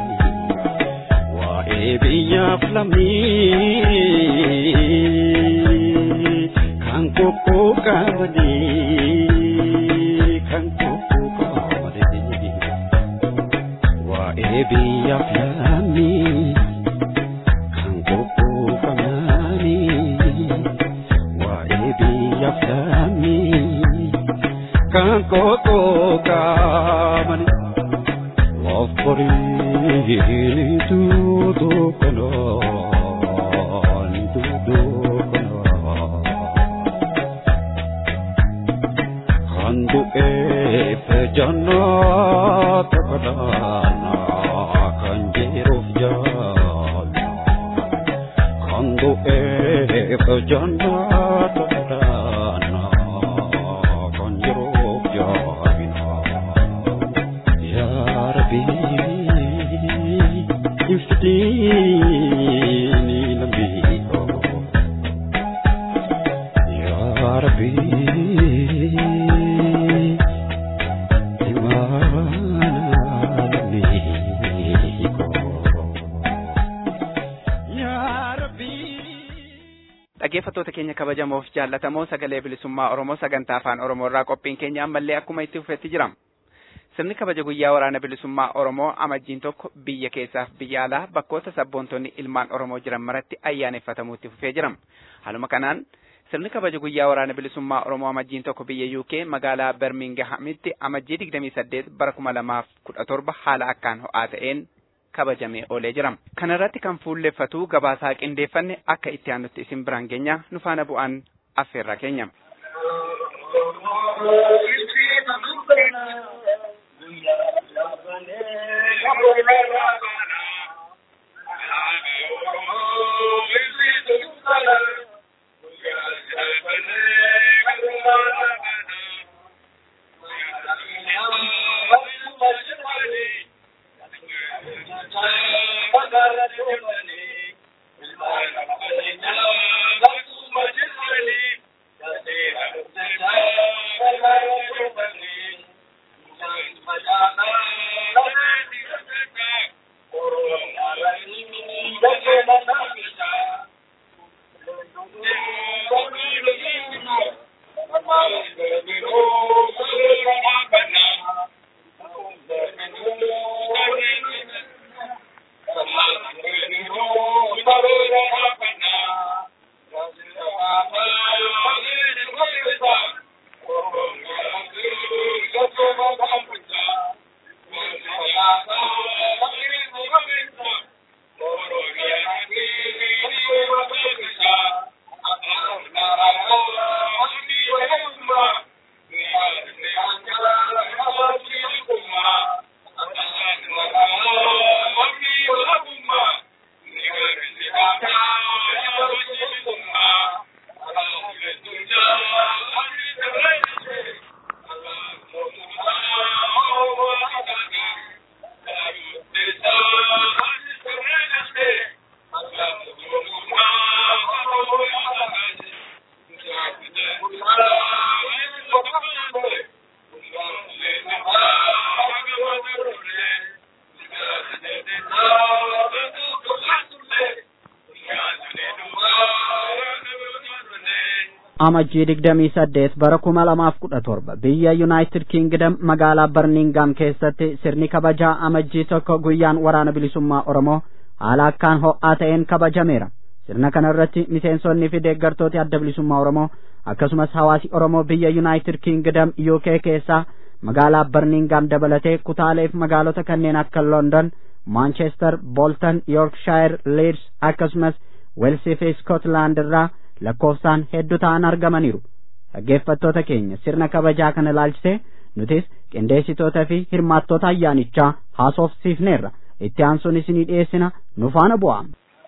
waa'ee biyyaaf laamii kan kokkoo qabanii kan kokkoo qabanii waa'ee biyyaaf laamii kan kokkoo qabanii waa'ee biyyaaf laamii kan kokkoo qabanii of boriini tuutuu kanaan tuutuu kanaan kan du'eef jannaata kadhaanaa kan jiruuf jaalla kan du'eef jannaata kadhaanaa kan jiruuf jaalla yaa rabbii iftiini lambii koo yaa rabbii dhaggeeffattoota keenya kabajamoof jaallatamoo sagalee bilisummaa oromoo sagantaa afaan oromoo irraa qophiin keenya ammallee akkuma itti fufetti jira Sirni kabaja guyyaa waraana bilisummaa Oromoo amajjiin tokko biyya keessaaf biyya alaa bakkoota sabboontonni ilmaan Oromoo jiran maratti ayyaaneffatamuutti fufee jira. Haaluma kanaan sirni kabaja guyyaa waraana bilisummaa Oromoo amajjiin tokko biyya UK magaalaa Birmingahamitti amajjii 28 bara 2017 haala akkaan ho'aa ta'een kabajamee oolee jira. Kana irratti kan fuulleffatu gabaasaa qindeeffanne akka itti aanutti isin biraan geenya nu faana bu'aan affeerraa keenya. amajjii digdamii saddeet bara kuma lamaaf kudha torba biyya yuunaayitid kiingdam magaalaa barmingaam keessatti sirni kabajaa amajjii tokko guyyaan waraana bilisummaa oromoo haala akkaan ho'aa ta'een kabajameera sirna kana irratti miseensonni fi deeggartooti adda bilisummaa oromoo akkasumas hawaasi oromoo biyya yuunaayitid kiingdam uk keessaa magaalaa barmingaam dabalatee kutaaleef magaalota kanneen akka london maanchestar bolton yoorkshire liids akkasumas weelsii fi skotlaand irraa lakkoofsaan hedduu ta'an argamaniiru dhaggeeffattoota keenya sirna kabajaa kana ilaalchisee nutis qindeessitoota fi hirmaattoota ayyaanichaa haasofsiifneerra itti aansuun isinii dhiyeessina nu faana bu'aa.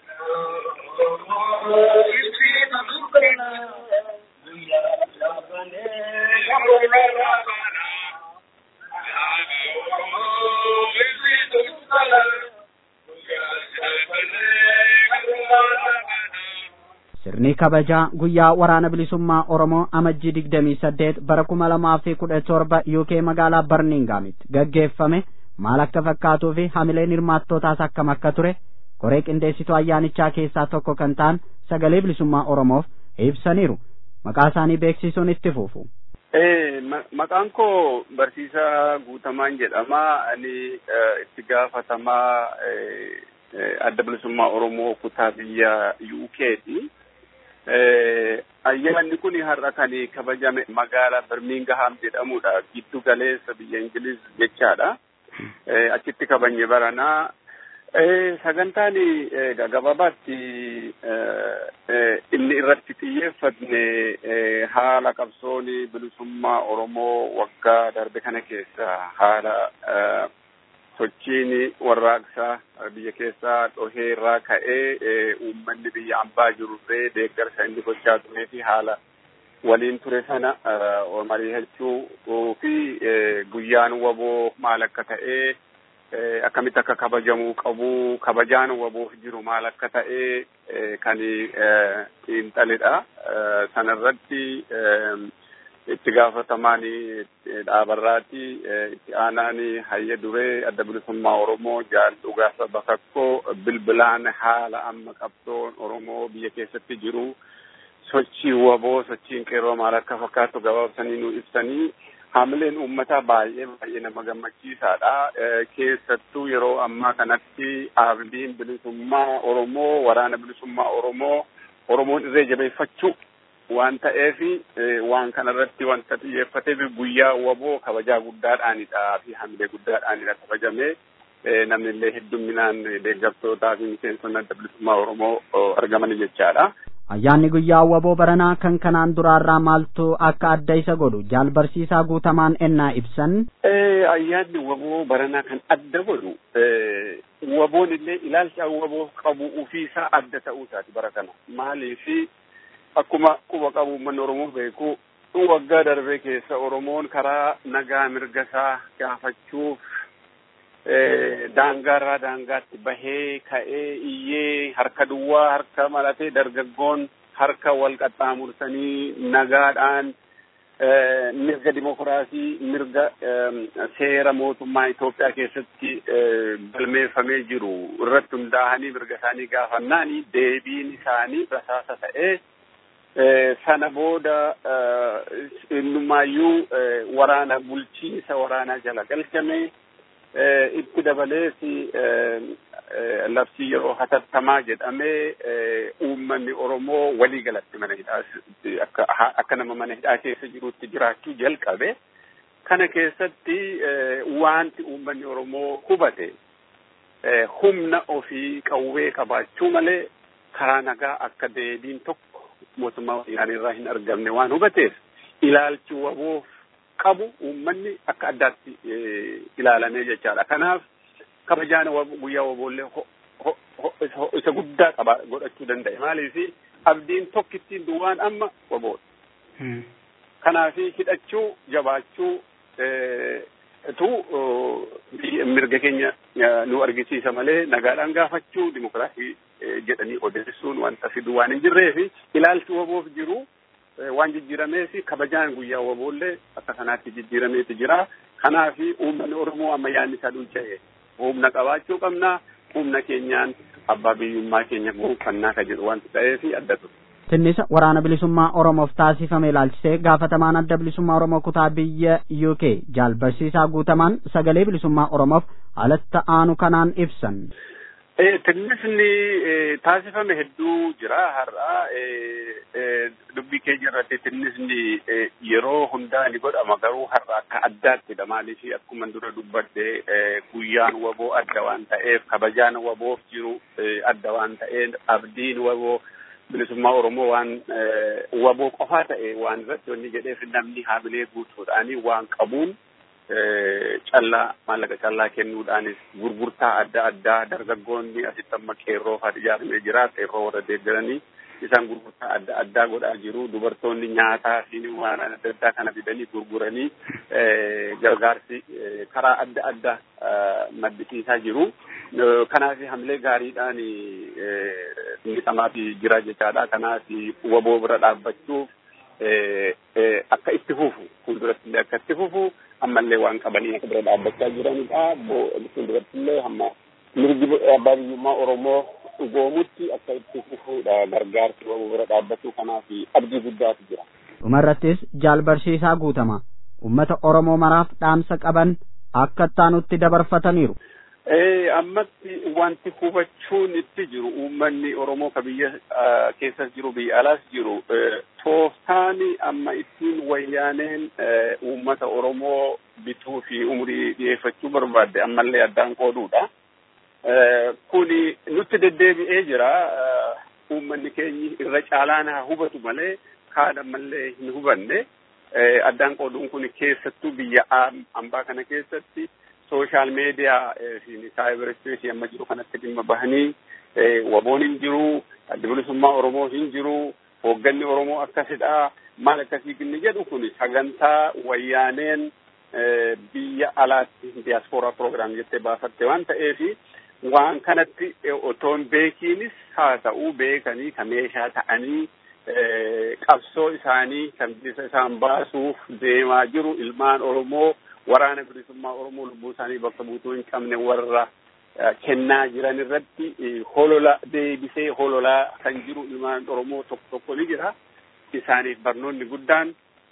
sirni kabajaa guyyaa waraana bilisummaa oromoo amajjii digdamii saddeet bara kuma lamaa fi kudha torba uk magaalaa barmingaamitti gaggeeffame maal akka fakkaatuu fi hamileen hirmaattootaas akkam akka ture koree qindeessituu ayyaanichaa keessaa tokko kan ta'an sagalee bilisummaa oromoof ibsaniiru maqaa isaanii beeksisuun itti fufu. Maqaan koo barsiisaa guutamaan jedhama. Ani itti gaafatamaa adda bilisummaa Oromoo kutaa biyya UK'ti. ayyaanni kun har'a kan kabajame magaalaa Birmingham jedhamudha. Giddu galeessa biyya Ingiliz jechaadha. Achitti kabajne baranaa. Sagantaan gabaabaatti inni irratti xiyyeeffatne haala qabsoon bilisummaa Oromoo waggaa darbe kana keessa haala sochiin warraaqsaa biyya keessaa dhohee irraa ka'ee uummanni biyya ambaa jirurree deeggarsa inni gochaa turee fi haala waliin ture sana mari'achuu fi guyyaan waboo maal akka ta'ee akkamitti akka kabajamuu qabu kabajaan waboof jiru maal akka ta'ee kan xiinxalidha sanarratti itti gaafatamaan dhaabarraati itti aanaan hayya duree adda bilisummaa oromoo jaal dhugaasa bakakkoo bilbilaan haala amma qabsoon oromoo biyya keessatti jiru sochii waboo sochiin qeerroo maal akka fakkaatu gabaabsanii nu ibsanii Haamileen uummataa baay'ee baay'ee nama gammachiisaadha. Keessattuu yeroo ammaa kanatti abdiin bilisummaa Oromoo, waraana bilisummaa Oromoo, Oromoon irree jabeeffachuu waan ta'eef waan kanarratti wanta xiyyeeffateef guyyaa waboo kabajaa guddaadhaanidha fi hamilee guddaadhaanidha kabajamee namni illee hedduminaan deeggartootaa fi miseensonni adda bilisummaa Oromoo argaman jechaadha. Ayyaanni guyyaa waboo baranaa kan kanaan duraarraa maaltu akka adda isa godhu jaal barsiisaa guutamaan ennaa ibsan. Ayyaanni waboo baranaa kan adda godhu waboon illee ilaalcha waboo qabu ofiisaa adda ta'uu isaati bara kana maaliifi akkuma quba qabu uummanni Oromoo beeku waggaa darbee keessa Oromoon karaa nagaa mirga isaa gaafachuuf daangaarraa daangaatti bahee ka'ee iyyee harka duwwaa harka maratee dargaggoon harka wal qaxxaamursanii nagaadhaan mirga dimokiraasii mirga seera mootummaa Itoophiyaa keessatti galmeeffamee jiru irratti hundaa'anii mirga isaanii gaafannaani deebiin isaanii rasaasa ta'ee sana booda innumaayyuu waraana bulchiinsa waraanaa jala galchame itti dabalees labsii yeroo hatattamaa jedhamee uummanni Oromoo walii galatti mana hidhaa akka akka nama mana hidhaa keessa jirutti jiraachuu jalqabe. Kana keessatti wanti uummanni Oromoo hubate humna ofii qawwee qabaachuu malee karaa nagaa akka deebiin tokko mootummaa wayyaanee irraa hin argamne waan hubateef ilaalchi waboof qabu uummanni akka addaatti ilaalamee jechaadha. Kanaaf kabajaan guyyaa waboollee isa guddaa qaba godhachuu danda'e. Maaliif abdiin tokkittiin duwwaan amma waboodha. Kanaaf hidhachuu jabaachuu tu mirga keenya nu argisiisa malee nagaadhaan gaafachuu dimokiraasii jedhanii odeessuun wanta fiduu waan hin jirree fi ilaalchi waboof jiru waan jijjiirameef kabajaan guyyaa waboollee akka kanaatti jijjiirameeti jira. Kanaaf uummanni Oromoo amma yaadni isaa dulcha'e humna qabaachuu qabna humna keenyaan abbaa biyyummaa keenya gonfannaa ka jedhu wanti ta'eef adda ture. Tinnisa waraana bilisummaa Oromoof taasifame ilaalchisee gaafatamaan adda bilisummaa Oromoo kutaa biyya UK jaal barsiisaa guutamaan sagalee bilisummaa Oromoof haalatti aanu kanaan ibsan. Tinnisni taasifame hedduu jira har'a dubbii keenya irratti tinnisni yeroo hundaa ni godhama garuu har'a akka addaattidha maaliif akkuma dura dubbadde guyyaan waboo adda waan ta'eef kabajaan waboof jiru adda waan ta'eef abdiin waboo bilisummaa Oromoo waan waboo qofaa ta'e waan irratti wanni jedheef namni haamilee guutuudhaanii waan qabuun callaa maallaqa callaa kennuudhaanis gurgurtaa adda addaa dargaggoonni asitti amma qeerroo fa'aa ijaaramee jira qeerroo warra deeggaranii isaan gurgurtaa adda addaa godhaa jiru dubartoonni nyaataa fi waan adda addaa kana fidanii gurguranii gargaarsi karaa adda addaa maddisiisaa jiru. Kanaaf hamilee gaariidhaan miidhamaa fi jira jechaadha. Kanaaf waboo bira dhaabbachuuf akka itti fufu fuulduratti illee akka itti fufu ammallee waan qabanii akka bira dhaabbachaa jiranidha. Fuulduratti illee hamma mirgi abbaa biyyummaa Oromoo dhugoomutti akka itti fufuudha gargaarsi waboo bira dhaabbachuu kanaaf abdii guddaatu jira. Dhumarrattis jaal barsiisaa guutama uummata Oromoo maraaf dhaamsa qaban akka ittaanutti dabarfataniiru. ammatti wanti hubachuun itti jiru uummanni Oromoo ka biyya keessas jiru biyya alaas jiru tooftaan amma ittiin wayyaaneen uummata Oromoo bituu fi umurii dhiyeeffachuu barbaadde ammallee addaan qooduudha. Kuni nutti deddeebi'ee jira uummanni keenyi irra caalaan haa hubatu malee kaan ammallee hin hubanne addaan qooduun kun keessattuu biyya ambaa kana keessatti sooshaal meediyaa fi saayibar ispeesii amma jiru kanatti dhimma bahanii waboon hin jiru adda bilisummaa Oromoo hin jiru hoogganni Oromoo akkasidha maal akkasii inni jedhu kun sagantaa wayyaaneen biyya alaatti diyaaspooraa proogiraam jettee baafatte waan ta'eef waan kanatti otoon beekiinis haa ta'uu beekanii ka meeshaa ta'anii qabsoo isaanii kan bilisa isaan baasuuf deemaa jiru ilmaan Oromoo waraana bilisummaa Oromoo lubbuu isaanii bakka buutuu hin qabne warra kennaa jiran irratti holola deebisee hololaa kan jiru ilmaan Oromoo tokko tokko ni jira. Isaaniif barnoonni guddaan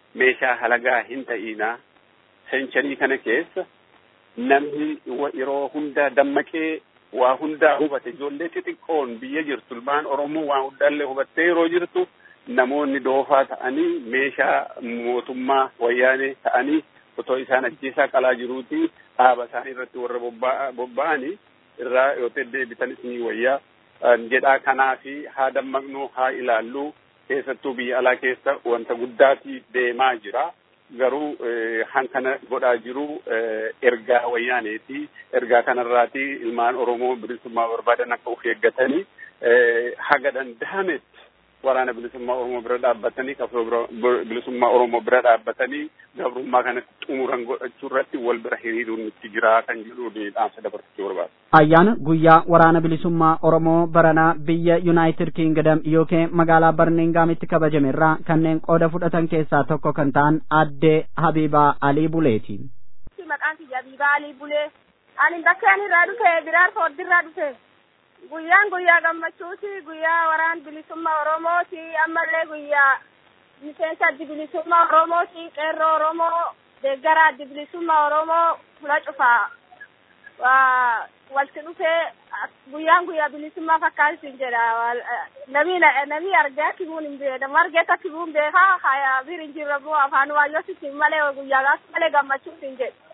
meeshaa halagaa hin ta'inaa seencharii kana keessa namni yeroo hunda dammaqee waa hundaa hubate ijoollee xixiqqoon biyya jirtu ilmaan oromoo waa hundaallee hubattee yeroo jirtu namoonni doofaa ta'anii meeshaa mootummaa wayyaanee ta'anii otoo isaan ajjeesaa qalaa jiruuti dhaaba isaanii irratti warra bobba'anii irraa yoo deebitanis ni wayyaa jedhaa kanaa fi haa dammaqnu haa ilaallu keessattuu biyya alaa keessa wanta guddaati deemaa jira. garuu hankana godhaa jiru ergaa wayyaaneeti ergaa kanarraati ilmaan oromoo bilisummaa barbaadan akka uf eeggatanii haga danda'ametti waraana bilisummaa oromoo bira dhaabbatanii qabsoo bilisummaa oromoo bira dhaabbatanii gabrummaa kanatti xumuran godhachuu irratti wal bira hiriiruun itti jira kan jedhu dhaamsa dabarsachuu barbaada. Ayyaana guyyaa waraana bilisummaa Oromoo baranaa biyya Yuunaayitid Kingdom yookiin magaalaa Barmingaamitti kabajame irraa kanneen qooda fudhatan keessaa tokko kan ta'an addee Habiibaa Alii Buleeti. Maqaan kiyya Habiibaa Alii Bulee. Ani bakkeen irraa dhufe biraar fooddirraa dhufe. Guyyaan guyyaa gammachuuti guyyaa waraan bilisummaa Oromooti ammallee guyyaa miseensa addi bilisummaa Oromooti qeerroo Oromoo deeggara addi bilisummaa Oromoo fula cufaa. walti dhufee guyyaan guyyaa bilisummaa fakkaatu jedha nami nami argee akkibuun hin beeka nama argee akkibuun beeka haya bir hin jirre moo afaan waayyoo sitti malee guyyaa gaaf malee gammachuu hin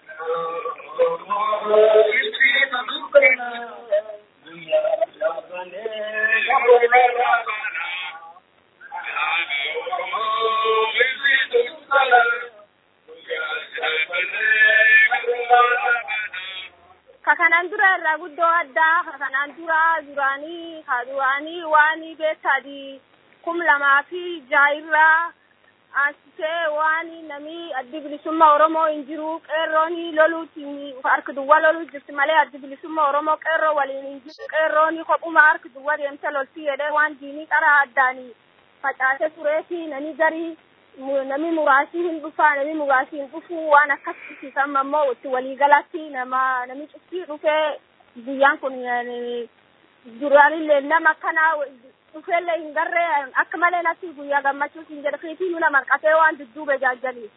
kakanaan dura irraa guddoo addaa kakanaan dura duraanii ka duraanii waanii beektaadi kum lamaa fi jaayirraa ansisee waanii namii addi bilisummaa oromoo hin jiru qeerrooni loluuti harki duwwa loluu jirti malee addi bilisummaa oromoo qeerroo waliin hin jiru qeerrooni kophuma harki duwwa deemte lolti jedhee waan diinii qaraa addaanii facaase tureeti nani garii nami muraasii hin dhufaa nami muraasii hin dhufu waan akkas ibsisan ammoo itti waliigalatti nama nami cuftii dhufee guyyaan kun duraanillee nama akkana dhufeellee hin garre akka malee natti guyyaa gammachuus hin jedhe fiitii nuna marqatee waan dudduube jaajjaliif.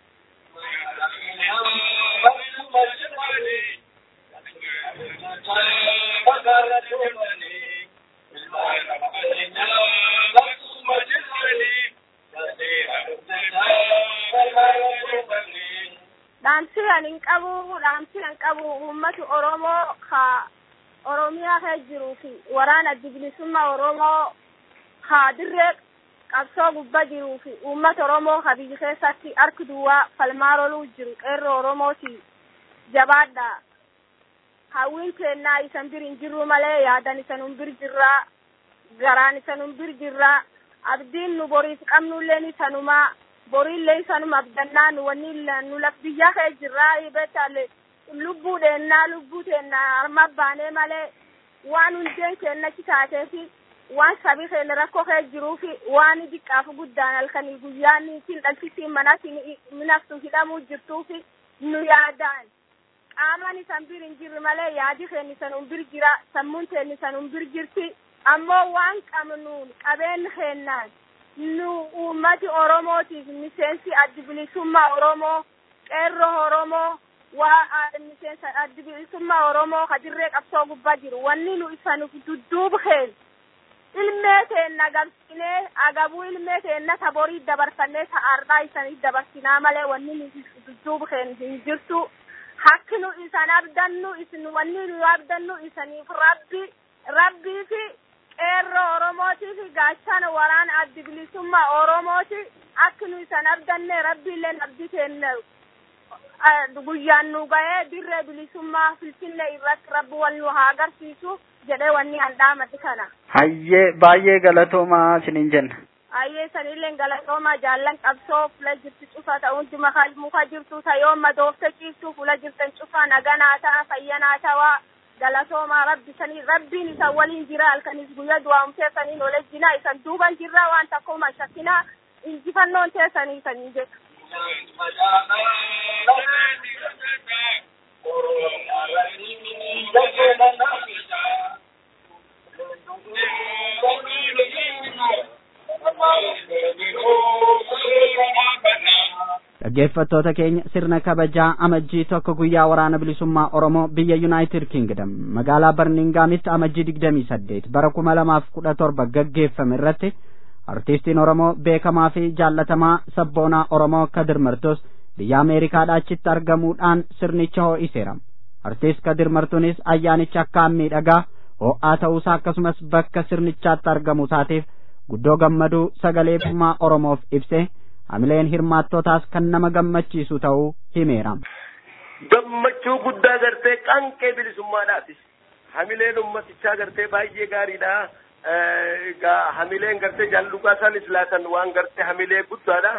dhaamsi an hin qabu dhaamsi an qabu uummati oromoo ka oromiyaa kee jiruu fi waraana addi bilisummaa oromoo ka dirree qabsoo gubba jiruu fi uummata oromoo ka biyya keessatti harki duwwaa falmaa roluu jiru qeerroo oromooti jabaadha hawwiin keennaa isan bir hin jirru malee yaadan isanun bir jirraa garaan isanun bir jirraa abdiin nu boriif qabnulleen isanumaa boriillee isanuma abdannaa nu wanni nu laf biyya kee jirraa beektaale lubbuu deennaa lubbuu teennaa harma baanee malee waan hundeen keennachi taateefi waan sabii keenya rakkoo kee jiruufi waan diqqaaf guddaan halkanii guyyaan isin dhalchisiin manatti minaftu hidhamuu jirtuufi nu yaadaan qaamaan isan bir hin jirre malee yaadi keenya isan bir jira sammuun teenya isan bir jirti ammoo waan qabnuun qabeen keennaan nu uummati oromootiif miseensi addi bilisummaa oromoo qeerroo oromoo waa miseensa addi bilisummaa oromoo ka dirree qabsoo gubbaa jiru wanni nu isanuuf dudduub keen ilmee teenna gabsinee agabuu ilmee teenna taborii dabarsannee ta'aarraa isanii dabarsinaa malee wanni nu dudduub keen hin jirtu hakki nu isan abdannu isin wanni nu abdannu isaniif rabbi rabbii fi qeerroo oromootii fi gaachana waraana addi bilisummaa oromooti akka nu isan abdanne rabbiillee abdii teenne guyyaan nu ga'ee dirree bilisummaa finfinnee irratti rabbi wal nu haa agarsiisu jedhee wanni handhaamati kana. Hayyee baay'ee galatoomaa isiniin jenna. Hayyee sanillee galatoomaa jaallan qabsoo fula jirti cufa ta'uun dima muka jirtu ta'yoon madoofte ciiftu fula jirtan cufa naganaa ta'a fayyanaa ta'aa. galatoomaa rabbi sanii rabbiin isan waliin jira halkanis guyyaa du'aa'umtee saniin olejjinaa isan duuban jirra waan takkuma shakkinaa injifannoon teessanii sanii jedhu. dhaggeeffattoota keenya sirna kabajaa amajjii tokko guyyaa waraana bilisummaa oromoo biyya yuunaayitid kingdom magaalaa barmingaamitti amajjii digdamii saddeet bara kuma lamaaf kudha torba gaggeeffame irratti artiistiin oromoo beekamaa fi jaallatamaa sabboonaa oromoo kadir martus biyya ameerikaadhaa achitti argamuudhaan sirnicha ho'iseera artiist kadir martuunis ayyaanicha akkaan miidhagaa ho'aa ta'uusaa akkasumas bakka sirnichaatti argamu isaatiif guddoo gammaduu sagalee bilisummaa oromoof ibse hamileen hirmaattootaas kan nama gammachiisu ta'uu himeera. gammachuu guddaa gartee qanqee bilisummaadhaati hamileen ummatichaa gartee baay'ee gaariidha egaa hamileen gartee jaalluqaa isaanis laatan waan gartee hamilee guddaadha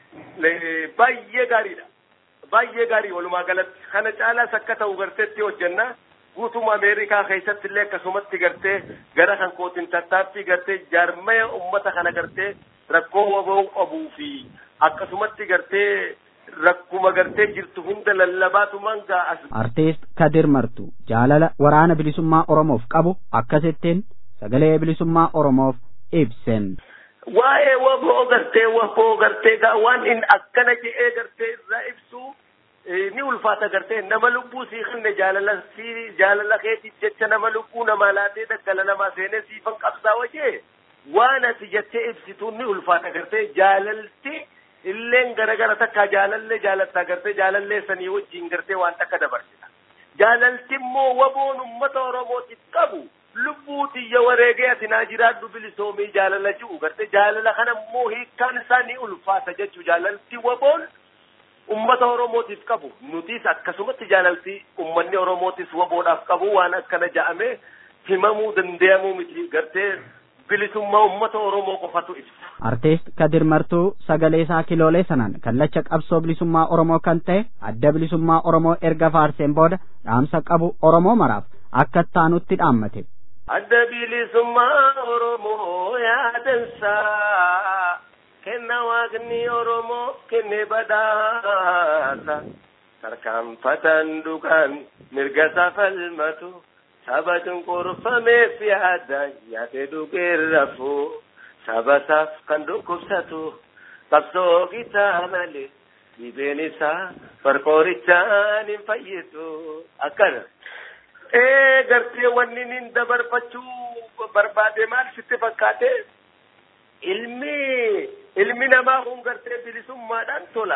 baay'ee gaariidha baay'ee gaarii walumaa galatti kana caalaas akka ta'u garteetti hojjenna guutuma ameerikaa keessatti illee akkasumatti gartee gara kan kootiin tattaaffii gartee jaarmaya ummata kana gartee rakkoo waboo qabuu fi akkasumatti gartee rakkuma gartee jirtu hunda lallabaatumaan ga'a. Artiist Kadir Martu jaalala waraana bilisummaa Oromoof qabu akkasittiin sagalee bilisummaa Oromoof ibsen. Waa'ee waboo gartee waboo gartee gaa waan inni akkana je'ee gartee irraa ibsu ni ulfaata gartee nama lubbuu sii kenne jaalala sii jaalala keetiif jecha nama lubbuu namaa laatee daggala namaa seenee siifan qabsaa wajee waan ati jettee ibsituun ni ulfaata gartee jaalalti illeen garagara takka jaalallee jaalattaa gartee jaalallee sanii wajjiin gartee waan takka dabarsita. Jaalalti immoo waboon ummata Oromootiif qabu lubbuu tiyya wareegee ati naa jiraadhu bilisoomii jaalala ji'u gartee jaalala kana immoo hiikkaan isaa ni ulfaata jechuu jaalalti waboon ummata Oromootiif qabu nutis akkasumatti jaalalti ummanni Oromootis waboodhaaf qabu waan akkana ja'ame himamuu danda'amuu miti gartee bilisummaa ummata Oromoo qofatu ibsa. Artiist Kadir Martuu sagalee isaa kiloolee sanaan kallacha qabsoo bilisummaa Oromoo kan ta'e adda bilisummaa Oromoo erga faarseen booda dhaamsa qabu Oromoo maraaf akka taanutti dhaammate. Adda bilisummaa Oromoo yaadansaa kenna waaqni Oromoo kenne badhaasa tarkaanfatan dhugaan mirga safalmatu. saba cunqurfameef yaada yaade dhugeerrafu saba isaaf kan dhukkubsatu qabsoo gitaa malee dhibeen isaa farqoorichaan hin fayyisu akkana. Ee gartee wanni nin dabarfachuu barbaade maal sitti fakkaate ilmi ilmi namaa kun gartee bilisummaadhaan tola.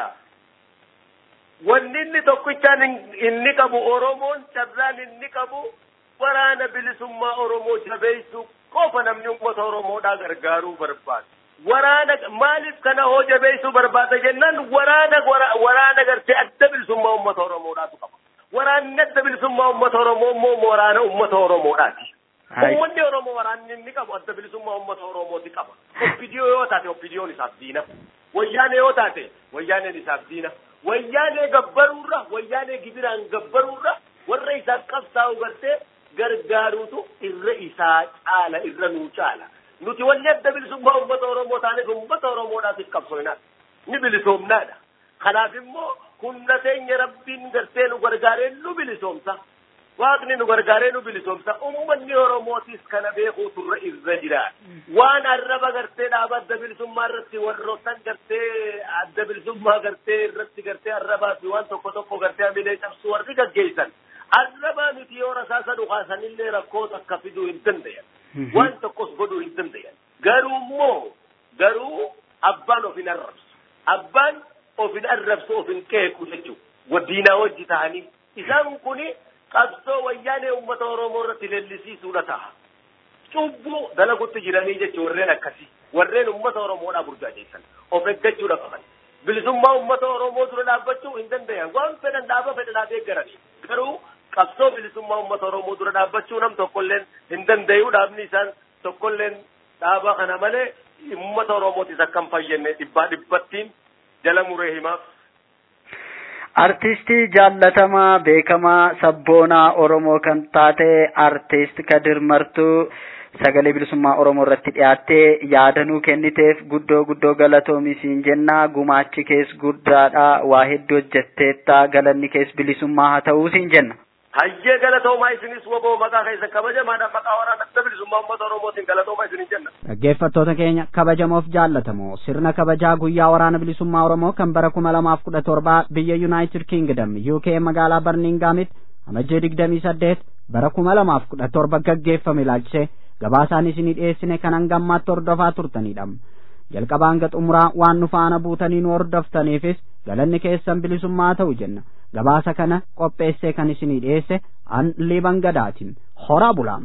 Wanni inni tokkichaan inni qabu Oromoon carraan inni qabu waraana bilisummaa Oromoo jabeessuu qofa namni uummata Oromoodhaa gargaaruu barbaada. Waraana maaliif kana hoo jabeessuu barbaada jennaan waraana waraana gartee adda bilisummaa uummata Oromoodhaatu qaba. Waraanni adda bilisummaa uummata Oromoo immoo waraana uummata Oromoodhaati. Uummanni Oromoo waraanni inni qabu adda bilisummaa uummata Oromooti qaba. Oppidiyoo yoo taate oppidiyoon isaaf diina. Wayyaanee yoo taate wayyaaneen isaaf diina. Wayyaanee gabbaruurra wayyaanee gibiraan gabbaruurra warra isaaf qabsaa'u gartee gargaaruutu irra isaa caala irra nuu caala nuti wanni adda bilisummaa uummata oromoo taaneef uummata oromoodhaatiif qabsoofnaadha ni bilisoomnaadha kanaaf immoo humna teenya rabbiin gartee nu gargaaree nu bilisoomsa waaqni nu gargaaree nu bilisoomsa ummanni oromootis kana beekuutu irra irra jira waan arraba gartee dhaaba adda bilisummaa irratti warroottan gartee adda bilisummaa gartee irratti gartee arrabaa fi waan tokko tokko gartee hamilee cabsu warri gaggeessan arrabaa miti yoo rasaasa dhukaasanillee rakkoo takka fiduu hin dandayan waan tokkos godhuu hin dandayan garuu immoo garuu abbaan of hin arrabsu abbaan of hin arrabsu of hin qeequ jechuu wadiinaa wajji ta'anii isaan kuni qabsoo wayyaanee uummata oromoo irratti leellisiisuudha ta'a cubbuu dalagutti jiranii jechuun warreen akkasii warreen uummata oromoodhaa burjaajeessan of eeggachuudha qaban bilisummaa uummata oromoo dura dhaabbachuu hin dandayan waan fedhan dhaaba fedhanaaf eeggaranii garuu qabsoo bilisummaa uummata oromoo dura dhaabbachuu nam tokkolleen hin danda'u dhaabni isaan tokkolleen dhaaba kana malee uummata oromootis akka hin fayyenne dhibbaa dhibbattiin jala muree himaaf. Artistii jaallatamaa beekamaa sabboonaa Oromoo kan taate artist Kadir Martuu sagalee bilisummaa Oromoo irratti dhiyaattee yaadanuu kenniteef guddoo guddoo galatoomi siin jenna gumaachi kees guddaadha waa hedduu hojjetteetta galanni kees bilisummaa haa ta'uu siin jenna. hayyee galatoomaa isinis woboo maqaa keessa kabajamaadhaan maqaa waraana adda bilisummaa uummata oromootiin galatoomaa isinin jenna. dhaggeeffattoota keenya kabajamoof jaallatamoo sirna kabajaa guyyaa waraana bilisummaa oromoo kan bara kuma lamaaf kudha torbaa biyya yuunaayitid kiingdam uk magaalaa barmingaamitti amajjee digdamii saddeet bara kuma lamaaf kudha torba gaggeeffame ilaalchise gabaasaan isinii dhiyeessine kan hangammaatti hordofaa turtanidha jalqabaa hanga xumuraa waan nu faana buutanii nu hordoftaniifis galanni keessan bilisummaa ta'u jenna gabaasa kana qopheessee kan isinii dhiyeesse an liban gadaatiin horaa bulaam.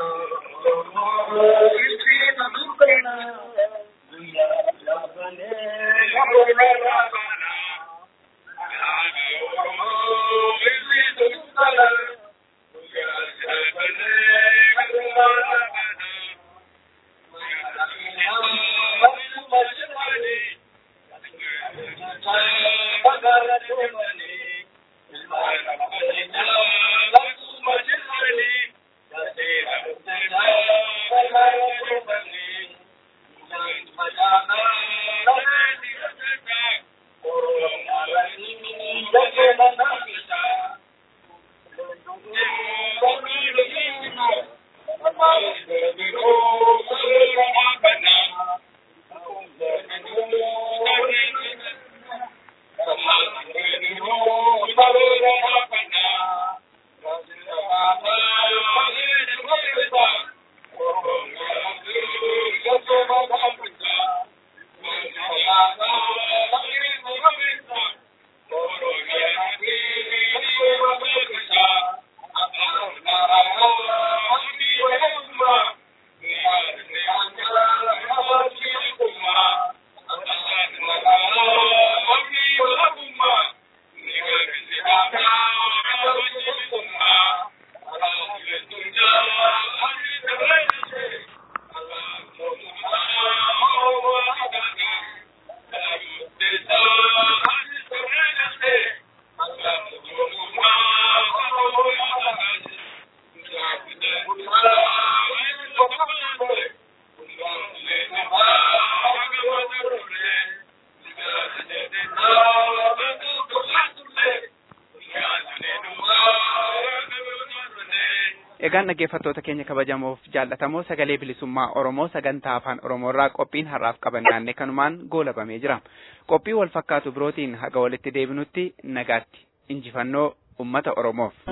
Egaan dhaggeeffattoota keenya kabajamoof jaallatamoo sagalee bilisummaa Oromoo sagantaa afaan Oromoorraa qophiin har'aaf qabanne kanumaan goolabamee jira. Qophii wal fakkaatu birootiin haga walitti deebinutti nagaatti injifannoo uummata Oromoof.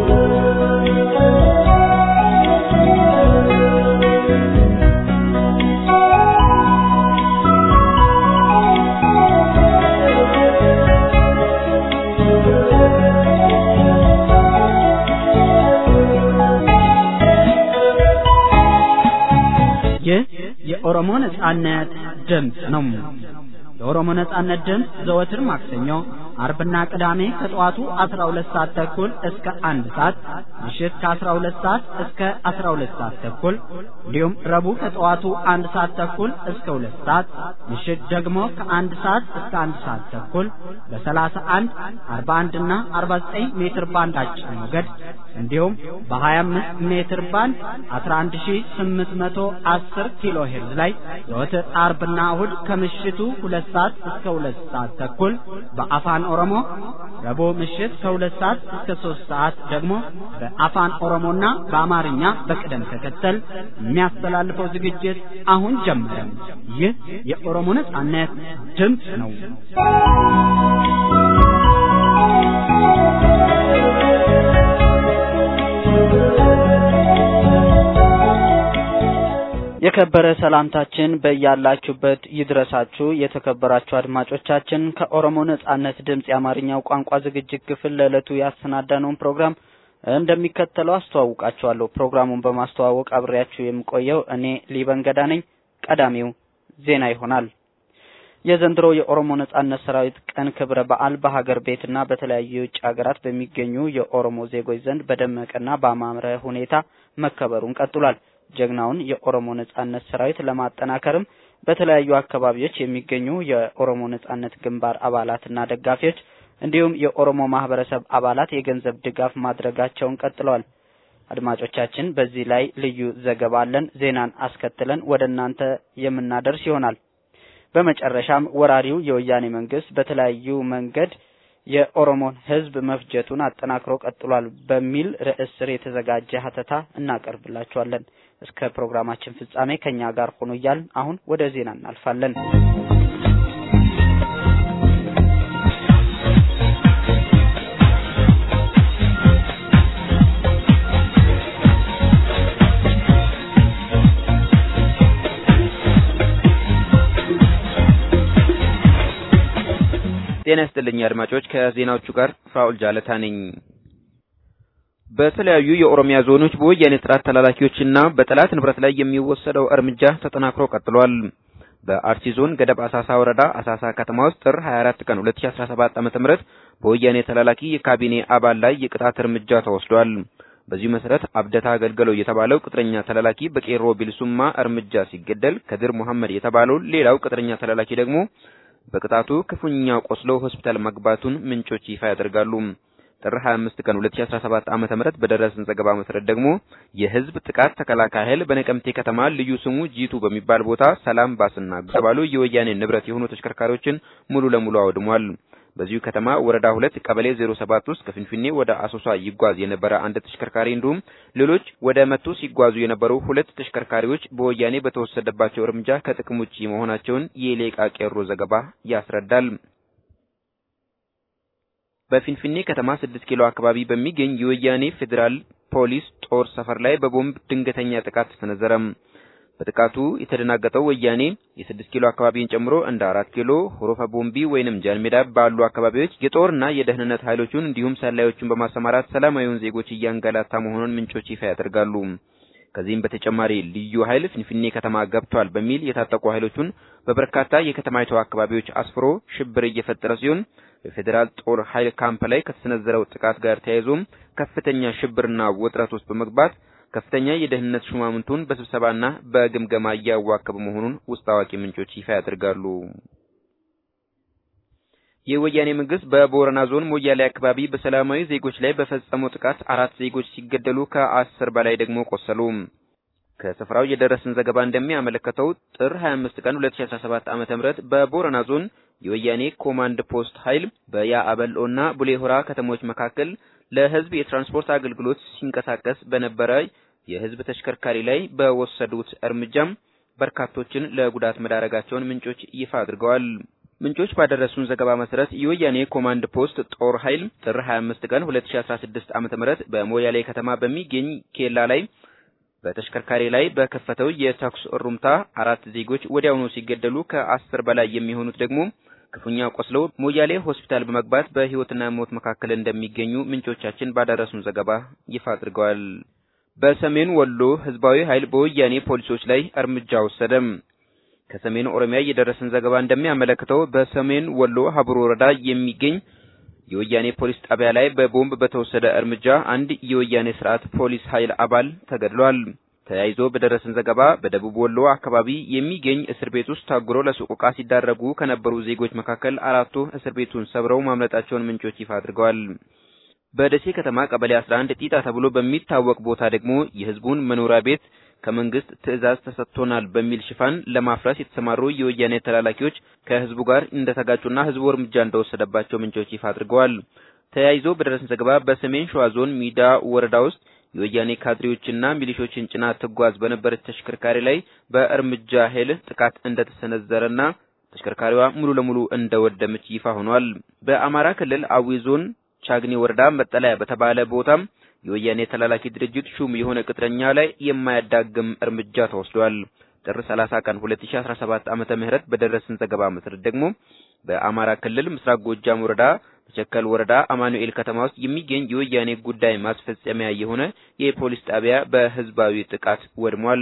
ይህ የኦሮሞ ነጻነት ድምፅ ነው። የኦሮሞ ነጻነት ድምፅ ዘወትር ማክሰኞ፣ አርብና ቅዳሜ ከጠዋቱ 12 ሰዓት ተኩል እስከ አንድ ሰዓት ምሽት ከ12 ሰዓት እስከ 12 ሰዓት ተኩል እንዲሁም ረቡዕ ከጠዋቱ አንድ ሰዓት ተኩል እስከ ሁለት ሰዓት ምሽት ደግሞ ከአንድ ሰዓት እስከ አንድ ሰዓት ተኩል በ31 41 እና 49 ሜትር ባንድ አጭር ሞገድ እንዲሁም በ25 ሜትር ባንድ 11810 ኪሎ ሄርዝ ላይ ዘወትር አርብና እሁድ ከምሽቱ ሁለት ሰዓት እስከ ሁለት ሰዓት ተኩል በአፋን ኦሮሞ ረቡዕ ምሽት ከሁለት ሰዓት እስከ ሶስት ሰዓት ደግሞ በአፋን ኦሮሞና በአማርኛ በቅደም ተከተል የሚያስተላልፈው ዝግጅት አሁን ጀመረ። ይህ የኦሮሞ ነጻነት ድምፅ ነው። የከበረ ሰላምታችን በያላችሁበት ይድረሳችሁ። የተከበራችሁ አድማጮቻችን ከኦሮሞ ነጻነት ድምፅ የአማርኛው ቋንቋ ዝግጅት ክፍል ለዕለቱ ያሰናዳነውን ፕሮግራም እንደሚከተለው አስተዋውቃችኋለሁ። ፕሮግራሙን በማስተዋወቅ አብሬያችሁ የምቆየው እኔ ሊበንገዳ ነኝ። ቀዳሚው ዜና ይሆናል። የዘንድሮ የኦሮሞ ነጻነት ሰራዊት ቀን ክብረ በዓል በሀገር ቤትና በተለያዩ የውጭ ሀገራት በሚገኙ የኦሮሞ ዜጎች ዘንድ በደመቀና በአማረ ሁኔታ መከበሩን ቀጥሏል። ጀግናውን የኦሮሞ ነጻነት ሰራዊት ለማጠናከርም በተለያዩ አካባቢዎች የሚገኙ የኦሮሞ ነጻነት ግንባር አባላትና ደጋፊዎች እንዲሁም የኦሮሞ ማህበረሰብ አባላት የገንዘብ ድጋፍ ማድረጋቸውን ቀጥለዋል። አድማጮቻችን፣ በዚህ ላይ ልዩ ዘገባ አለን። ዜናን አስከትለን ወደ እናንተ የምናደርስ ይሆናል። በመጨረሻም ወራሪው የወያኔ መንግስት በተለያዩ መንገድ የኦሮሞን ህዝብ መፍጀቱን አጠናክሮ ቀጥሏል በሚል ርዕስ ስር የተዘጋጀ ሀተታ እናቀርብላችኋለን። እስከ ፕሮግራማችን ፍጻሜ ከኛ ጋር ሆኖ እያልን አሁን ወደ ዜና እናልፋለን። ጤና ይስጥልኝ አድማጮች፣ ከዜናዎቹ ጋር ፍራኦል ጃለታ ነኝ። በተለያዩ የኦሮሚያ ዞኖች በወያኔ ስርዓት ተላላኪዎችና በጠላት ንብረት ላይ የሚወሰደው እርምጃ ተጠናክሮ ቀጥሏል። በአርሲ ዞን ገደብ አሳሳ ወረዳ አሳሳ ከተማ ውስጥ ጥር 24 ቀን 2017 ዓ.ም በወያኔ ተላላኪ የካቢኔ አባል ላይ የቅጣት እርምጃ ተወስዷል። በዚሁ መሰረት አብደታ አገልገለው የተባለው ቅጥረኛ ተላላኪ በቄሮ ቢልሱማ እርምጃ ሲገደል፣ ከድር መሐመድ የተባለው ሌላው ቅጥረኛ ተላላኪ ደግሞ በቅጣቱ ክፉኛ ቆስሎ ሆስፒታል መግባቱን ምንጮች ይፋ ያደርጋሉ። ጥር 25 ቀን 2017 ዓ.ም በደረሰን ዘገባ መሰረት ደግሞ የህዝብ ጥቃት ተከላካይ ኃይል በነቀምቴ ከተማ ልዩ ስሙ ጂቱ በሚባል ቦታ ሰላም ባስና የተባሉ የወያኔ ንብረት የሆኑ ተሽከርካሪዎችን ሙሉ ለሙሉ አውድሟል። በዚሁ ከተማ ወረዳ ሁለት ቀበሌ 07 ውስጥ ከፊንፊኔ ወደ አሶሳ ይጓዝ የነበረ አንድ ተሽከርካሪ እንዲሁም ሌሎች ወደ መቱ ሲጓዙ የነበሩ ሁለት ተሽከርካሪዎች በወያኔ በተወሰደባቸው እርምጃ ከጥቅም ውጪ መሆናቸውን የሌቃ ቄሮ ዘገባ ያስረዳል። በፊንፊኔ ከተማ 6 ኪሎ አካባቢ በሚገኝ የወያኔ ፌዴራል ፖሊስ ጦር ሰፈር ላይ በቦምብ ድንገተኛ ጥቃት ተሰነዘረ። በጥቃቱ የተደናገጠው ወያኔ የስድስት ኪሎ አካባቢን ጨምሮ እንደ አራት ኪሎ ሆሮፋ ቦምቢ ወይንም ጃንሜዳ ባሉ አካባቢዎች የጦርና የደህንነት ኃይሎቹን እንዲሁም ሰላዮቹን በማሰማራት ሰላማዊውን ዜጎች እያንገላታ መሆኑን ምንጮች ይፋ ያደርጋሉ። ከዚህም በተጨማሪ ልዩ ኃይል ፊንፊኔ ከተማ ገብቷል በሚል የታጠቁ ኃይሎቹን በበርካታ የከተማይቱ አካባቢዎች አስፍሮ ሽብር እየፈጠረ ሲሆን በፌዴራል ጦር ኃይል ካምፕ ላይ ከተሰነዘረው ጥቃት ጋር ተያይዞም ከፍተኛ ሽብርና ውጥረት ውስጥ በመግባት ከፍተኛ የደህንነት ሹማምንቱን በስብሰባና በግምገማ እያዋከበ መሆኑን ውስጥ አዋቂ ምንጮች ይፋ ያደርጋሉ። የወያኔ መንግስት በቦረና ዞን ሞያሌ አካባቢ በሰላማዊ ዜጎች ላይ በፈጸመው ጥቃት አራት ዜጎች ሲገደሉ ከአስር በላይ ደግሞ ቆሰሉ። ከስፍራው የደረሰን ዘገባ እንደሚያመለክተው ጥር 25 ቀን 2017 ዓ.ም በቦረና ዞን የወያኔ ኮማንድ ፖስት ኃይል በያአበሎና ቡሌሆራ ከተሞች መካከል ለህዝብ የትራንስፖርት አገልግሎት ሲንቀሳቀስ በነበረ የህዝብ ተሽከርካሪ ላይ በወሰዱት እርምጃም በርካቶችን ለጉዳት መዳረጋቸውን ምንጮች ይፋ አድርገዋል። ምንጮች ባደረሱን ዘገባ መሰረት የወያኔ ኮማንድ ፖስት ጦር ኃይል ጥር 25 ቀን 2016 ዓ.ም በሞያሌ ከተማ በሚገኝ ኬላ ላይ በተሽከርካሪ ላይ በከፈተው የተኩስ እሩምታ አራት ዜጎች ወዲያውኑ ሲገደሉ ከአስር በላይ የሚሆኑት ደግሞ ክፉኛ ቆስለው ሞያሌ ሆስፒታል በመግባት በህይወትና ሞት መካከል እንደሚገኙ ምንጮቻችን ባደረሱን ዘገባ ይፋ አድርገዋል። በሰሜን ወሎ ህዝባዊ ኃይል በወያኔ ፖሊሶች ላይ እርምጃ ወሰደም። ከሰሜን ኦሮሚያ የደረሰን ዘገባ እንደሚያመለክተው በሰሜን ወሎ ሀብሮ ወረዳ የሚገኝ የወያኔ ፖሊስ ጣቢያ ላይ በቦምብ በተወሰደ እርምጃ አንድ የወያኔ ስርዓት ፖሊስ ኃይል አባል ተገድሏል። ተያይዞ በደረሰን ዘገባ በደቡብ ወሎ አካባቢ የሚገኝ እስር ቤት ውስጥ ታጉረው ለሰቆቃ ሲዳረጉ ከነበሩ ዜጎች መካከል አራቱ እስር ቤቱን ሰብረው ማምለጣቸውን ምንጮች ይፋ አድርገዋል። በደሴ ከተማ ቀበሌ 11 ጢጣ ተብሎ በሚታወቅ ቦታ ደግሞ የህዝቡን መኖሪያ ቤት ከመንግስት ትዕዛዝ ተሰጥቶናል በሚል ሽፋን ለማፍረስ የተሰማሩ የወያኔ ተላላኪዎች ከህዝቡ ጋር እንደተጋጩና ህዝቡ እርምጃ እንደወሰደባቸው ምንጮች ይፋ አድርገዋል። ተያይዞ በደረሰን ዘገባ በሰሜን ሸዋ ዞን ሚዳ ወረዳ ውስጥ የወያኔ ካድሬዎችና ሚሊሾችን ጭና ትጓዝ በነበረች ተሽከርካሪ ላይ በእርምጃ ኃይል ጥቃት እንደተሰነዘረና ተሽከርካሪዋ ሙሉ ለሙሉ እንደወደመች ይፋ ሆኗል። በአማራ ክልል አዊ ዞን ቻግኒ ወረዳ መጠለያ በተባለ ቦታም የወያኔ ተላላኪ ድርጅት ሹም የሆነ ቅጥረኛ ላይ የማያዳግም እርምጃ ተወስዷል። ጥር 30 ቀን 2017 ዓመተ ምህረት በደረሰን ዘገባ መሰረት ደግሞ በአማራ ክልል ምስራቅ ጎጃም ወረዳ በቸከል ወረዳ አማኑኤል ከተማ ውስጥ የሚገኝ የወያኔ ጉዳይ ማስፈጸሚያ የሆነ የፖሊስ ጣቢያ በህዝባዊ ጥቃት ወድሟል።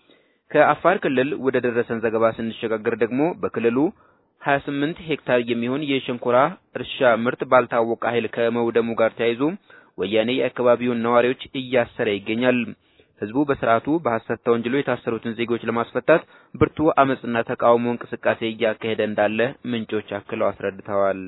ከአፋር ክልል ወደ ደረሰን ዘገባ ስንሸጋገር ደግሞ በክልሉ 28 ሄክታር የሚሆን የሸንኮራ እርሻ ምርት ባልታወቀ ኃይል ከመውደሙ ጋር ተያይዞ ወያኔ የአካባቢውን ነዋሪዎች እያሰረ ይገኛል። ህዝቡ በስርዓቱ በሐሰት ተወንጅሎ የታሰሩትን ዜጎች ለማስፈታት ብርቱ አመጽና ተቃውሞ እንቅስቃሴ እያካሄደ እንዳለ ምንጮች አክለው አስረድተዋል።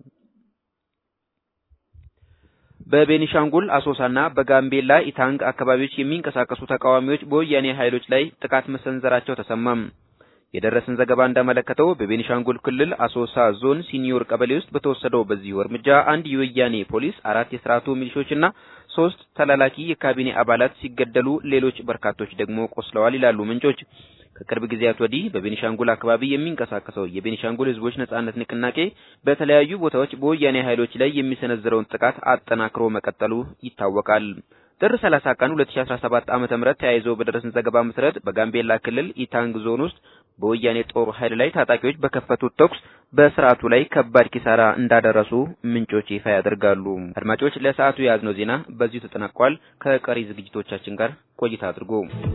በቤኒሻንጉል አሶሳና በጋምቤላ ኢታንግ አካባቢዎች የሚንቀሳቀሱ ተቃዋሚዎች በወያኔ ኃይሎች ላይ ጥቃት መሰንዘራቸው ተሰማም። የደረሰን ዘገባ እንዳመለከተው በቤኒሻንጉል ክልል አሶሳ ዞን ሲኒዮር ቀበሌ ውስጥ በተወሰደው በዚሁ እርምጃ አንድ የወያኔ ፖሊስ፣ አራት የስርዓቱ ሚሊሾችና ሶስት ተላላኪ የካቢኔ አባላት ሲገደሉ ሌሎች በርካቶች ደግሞ ቆስለዋል ይላሉ ምንጮች። ከቅርብ ጊዜያት ወዲህ በቤኒሻንጉል አካባቢ የሚንቀሳቀሰው የቤኒሻንጉል ሕዝቦች ነጻነት ንቅናቄ በተለያዩ ቦታዎች በወያኔ ኃይሎች ላይ የሚሰነዝረውን ጥቃት አጠናክሮ መቀጠሉ ይታወቃል። ጥር 30 ቀን 2017 ዓመተ ምህረት ተያይዞ በደረሰን ዘገባ መሰረት በጋምቤላ ክልል ኢታንግ ዞን ውስጥ በወያኔ ጦር ኃይል ላይ ታጣቂዎች በከፈቱት ተኩስ በስርዓቱ ላይ ከባድ ኪሳራ እንዳደረሱ ምንጮች ይፋ ያደርጋሉ። አድማጮች፣ ለሰዓቱ የያዝነው ዜና በዚሁ ተጠናቋል። ከቀሪ ዝግጅቶቻችን ጋር ቆይታ አድርጉ።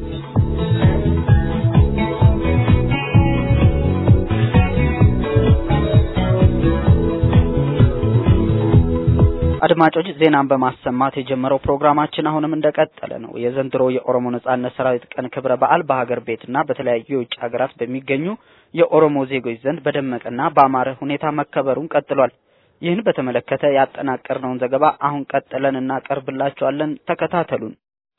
አድማጮች ዜናን በማሰማት የጀመረው ፕሮግራማችን አሁንም እንደቀጠለ ነው። የዘንድሮ የኦሮሞ ነጻነት ሰራዊት ቀን ክብረ በዓል በሀገር ቤትና በተለያዩ የውጭ ሀገራት በሚገኙ የኦሮሞ ዜጎች ዘንድ በደመቀና በአማረ ሁኔታ መከበሩን ቀጥሏል። ይህን በተመለከተ ያጠናቀርነውን ዘገባ አሁን ቀጥለን እናቀርብላችኋለን። ተከታተሉን።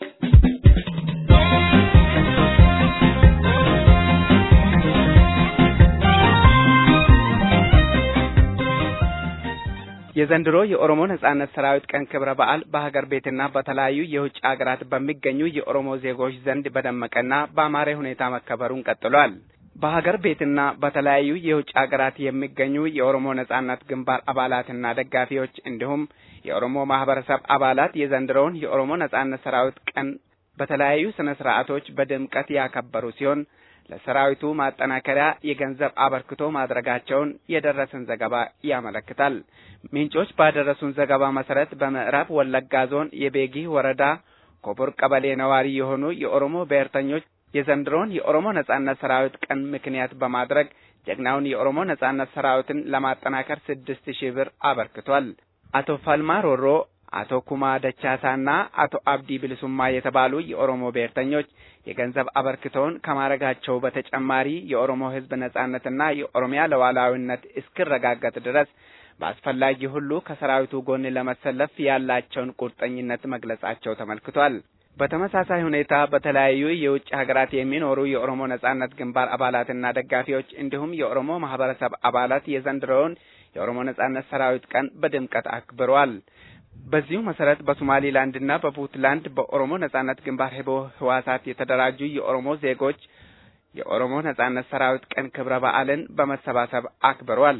የዘንድሮ የኦሮሞ ነጻነት ሰራዊት ቀን ክብረ በዓል በሀገር ቤትና በተለያዩ የውጭ ሀገራት በሚገኙ የኦሮሞ ዜጎች ዘንድ በደመቀና በአማረ ሁኔታ መከበሩን ቀጥሏል። በሀገር ቤትና በተለያዩ የውጭ ሀገራት የሚገኙ የኦሮሞ ነጻነት ግንባር አባላትና ደጋፊዎች እንዲሁም የኦሮሞ ማህበረሰብ አባላት የዘንድሮውን የኦሮሞ ነጻነት ሰራዊት ቀን በተለያዩ ስነ ስርዓቶች በድምቀት ያከበሩ ሲሆን ለሰራዊቱ ማጠናከሪያ የገንዘብ አበርክቶ ማድረጋቸውን የደረሰን ዘገባ ያመለክታል። ምንጮች ባደረሱን ዘገባ መሰረት በምዕራብ ወለጋ ዞን የቤጊ ወረዳ ኮቦር ቀበሌ ነዋሪ የሆኑ የኦሮሞ ብሔርተኞች የዘንድሮውን የኦሮሞ ነጻነት ሰራዊት ቀን ምክንያት በማድረግ ጀግናውን የኦሮሞ ነጻነት ሰራዊትን ለማጠናከር ስድስት ሺህ ብር አበርክቷል። አቶ ፈልማ ሮሮ፣ አቶ ኩማ ደቻሳና አቶ አብዲ ብልሱማ የተባሉ የኦሮሞ ብሔርተኞች የገንዘብ አበርክቶውን ከማድረጋቸው በተጨማሪ የኦሮሞ ሕዝብ ነጻነትና የኦሮሚያ ሉዓላዊነት እስኪረጋገጥ ድረስ በአስፈላጊ ሁሉ ከሰራዊቱ ጎን ለመሰለፍ ያላቸውን ቁርጠኝነት መግለጻቸው ተመልክቷል። በተመሳሳይ ሁኔታ በተለያዩ የውጭ ሀገራት የሚኖሩ የኦሮሞ ነጻነት ግንባር አባላትና ደጋፊዎች እንዲሁም የኦሮሞ ማህበረሰብ አባላት የዘንድሮውን የኦሮሞ ነጻነት ሰራዊት ቀን በድምቀት አክብረዋል። በዚሁ መሰረት በሶማሌላንድና በፑንትላንድ በኦሮሞ ነጻነት ግንባር ህቦ ህዋሳት የተደራጁ የኦሮሞ ዜጎች የኦሮሞ ነጻነት ሰራዊት ቀን ክብረ በዓልን በመሰባሰብ አክብረዋል።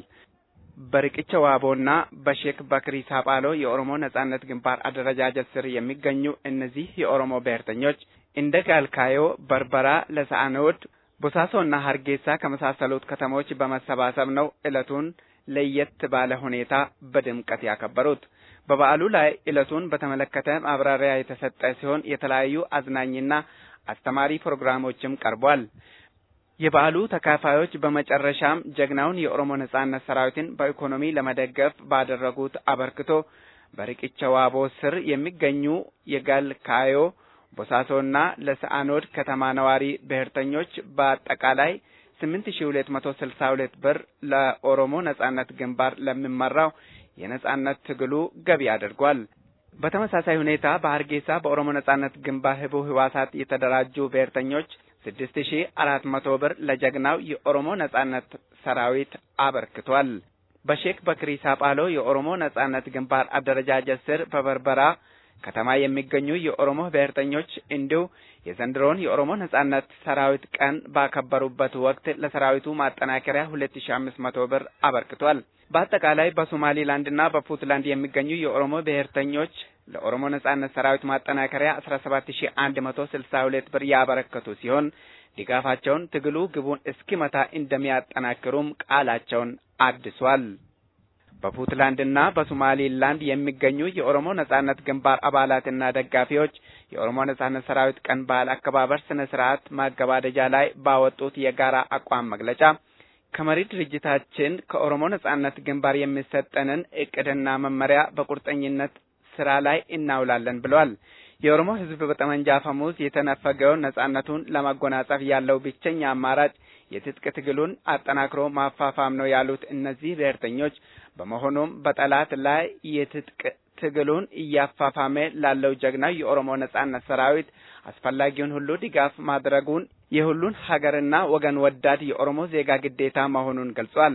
በርቅቸ ዋቦና በሼክ በክሪ ሳጳሎ የኦሮሞ ነጻነት ግንባር አደረጃጀት ስር የሚገኙ እነዚህ የኦሮሞ ብሔርተኞች እንደ ጋልካዮ፣ በርበራ፣ ለሰአኖድ፣ ቦሳሶና ሀርጌሳ ከመሳሰሉት ከተሞች በመሰባሰብ ነው ዕለቱን ለየት ባለ ሁኔታ በድምቀት ያከበሩት። በበዓሉ ላይ ዕለቱን በተመለከተ ማብራሪያ የተሰጠ ሲሆን የተለያዩ አዝናኝና አስተማሪ ፕሮግራሞችም ቀርቧል። የበዓሉ ተካፋዮች በመጨረሻም ጀግናውን የኦሮሞ ነጻነት ሰራዊትን በኢኮኖሚ ለመደገፍ ባደረጉት አበርክቶ በርቅቸ ዋቦ ስር የሚገኙ የጋልካዮ ቦሳሶና ለሰአኖድ ከተማ ነዋሪ ብሔርተኞች በአጠቃላይ ስምንት ሺ ሁለት መቶ ስልሳ ሁለት ብር ለኦሮሞ ነጻነት ግንባር ለሚመራው የነጻነት ትግሉ ገቢ አድርጓል። በተመሳሳይ ሁኔታ በሀርጌሳ በኦሮሞ ነጻነት ግንባር ህቡ ህዋሳት የተደራጁ ብሔርተኞች ስድስት ሺ አራት መቶ ብር ለጀግናው የኦሮሞ ነጻነት ሰራዊት አበርክቷል። በሼክ በክሪ ሳጳሎ የኦሮሞ ነጻነት ግንባር አደረጃጀት ስር በበርበራ ከተማ የሚገኙ የኦሮሞ ብሔርተኞች እንዲሁ የዘንድሮውን የኦሮሞ ነጻነት ሰራዊት ቀን ባከበሩበት ወቅት ለሰራዊቱ ማጠናከሪያ ሁለት ሺ አምስት መቶ ብር አበርክቷል። በአጠቃላይ በሶማሌላንድና በፑንትላንድ የሚገኙ የኦሮሞ ብሔርተኞች ለኦሮሞ ነጻነት ሰራዊት ማጠናከሪያ አስራ ሰባት ሺ አንድ መቶ ስልሳ ሁለት ብር ያበረከቱ ሲሆን ድጋፋቸውን ትግሉ ግቡን እስኪመታ እንደሚያጠናክሩም ቃላቸውን አድሷል። በፑንትላንድና በሶማሌላንድ የሚገኙ የኦሮሞ ነጻነት ግንባር አባላትና ደጋፊዎች የኦሮሞ ነጻነት ሰራዊት ቀን በዓል አከባበር ስነ ስርዓት ማገባደጃ ላይ ባወጡት የጋራ አቋም መግለጫ ከመሪ ድርጅታችን ከኦሮሞ ነጻነት ግንባር የሚሰጠንን እቅድና መመሪያ በቁርጠኝነት ስራ ላይ እናውላለን ብለዋል። የኦሮሞ ሕዝብ በጠመንጃ አፈሙዝ የተነፈገውን ነጻነቱን ለማጎናጸፍ ያለው ብቸኛ አማራጭ የትጥቅ ትግሉን አጠናክሮ ማፋፋም ነው ያሉት እነዚህ ብሔርተኞች፣ በመሆኑም በጠላት ላይ የትጥቅ ትግሉን እያፋፋመ ላለው ጀግናው የኦሮሞ ነጻነት ሰራዊት አስፈላጊውን ሁሉ ድጋፍ ማድረጉን የሁሉን ሀገርና ወገን ወዳድ የኦሮሞ ዜጋ ግዴታ መሆኑን ገልጿል።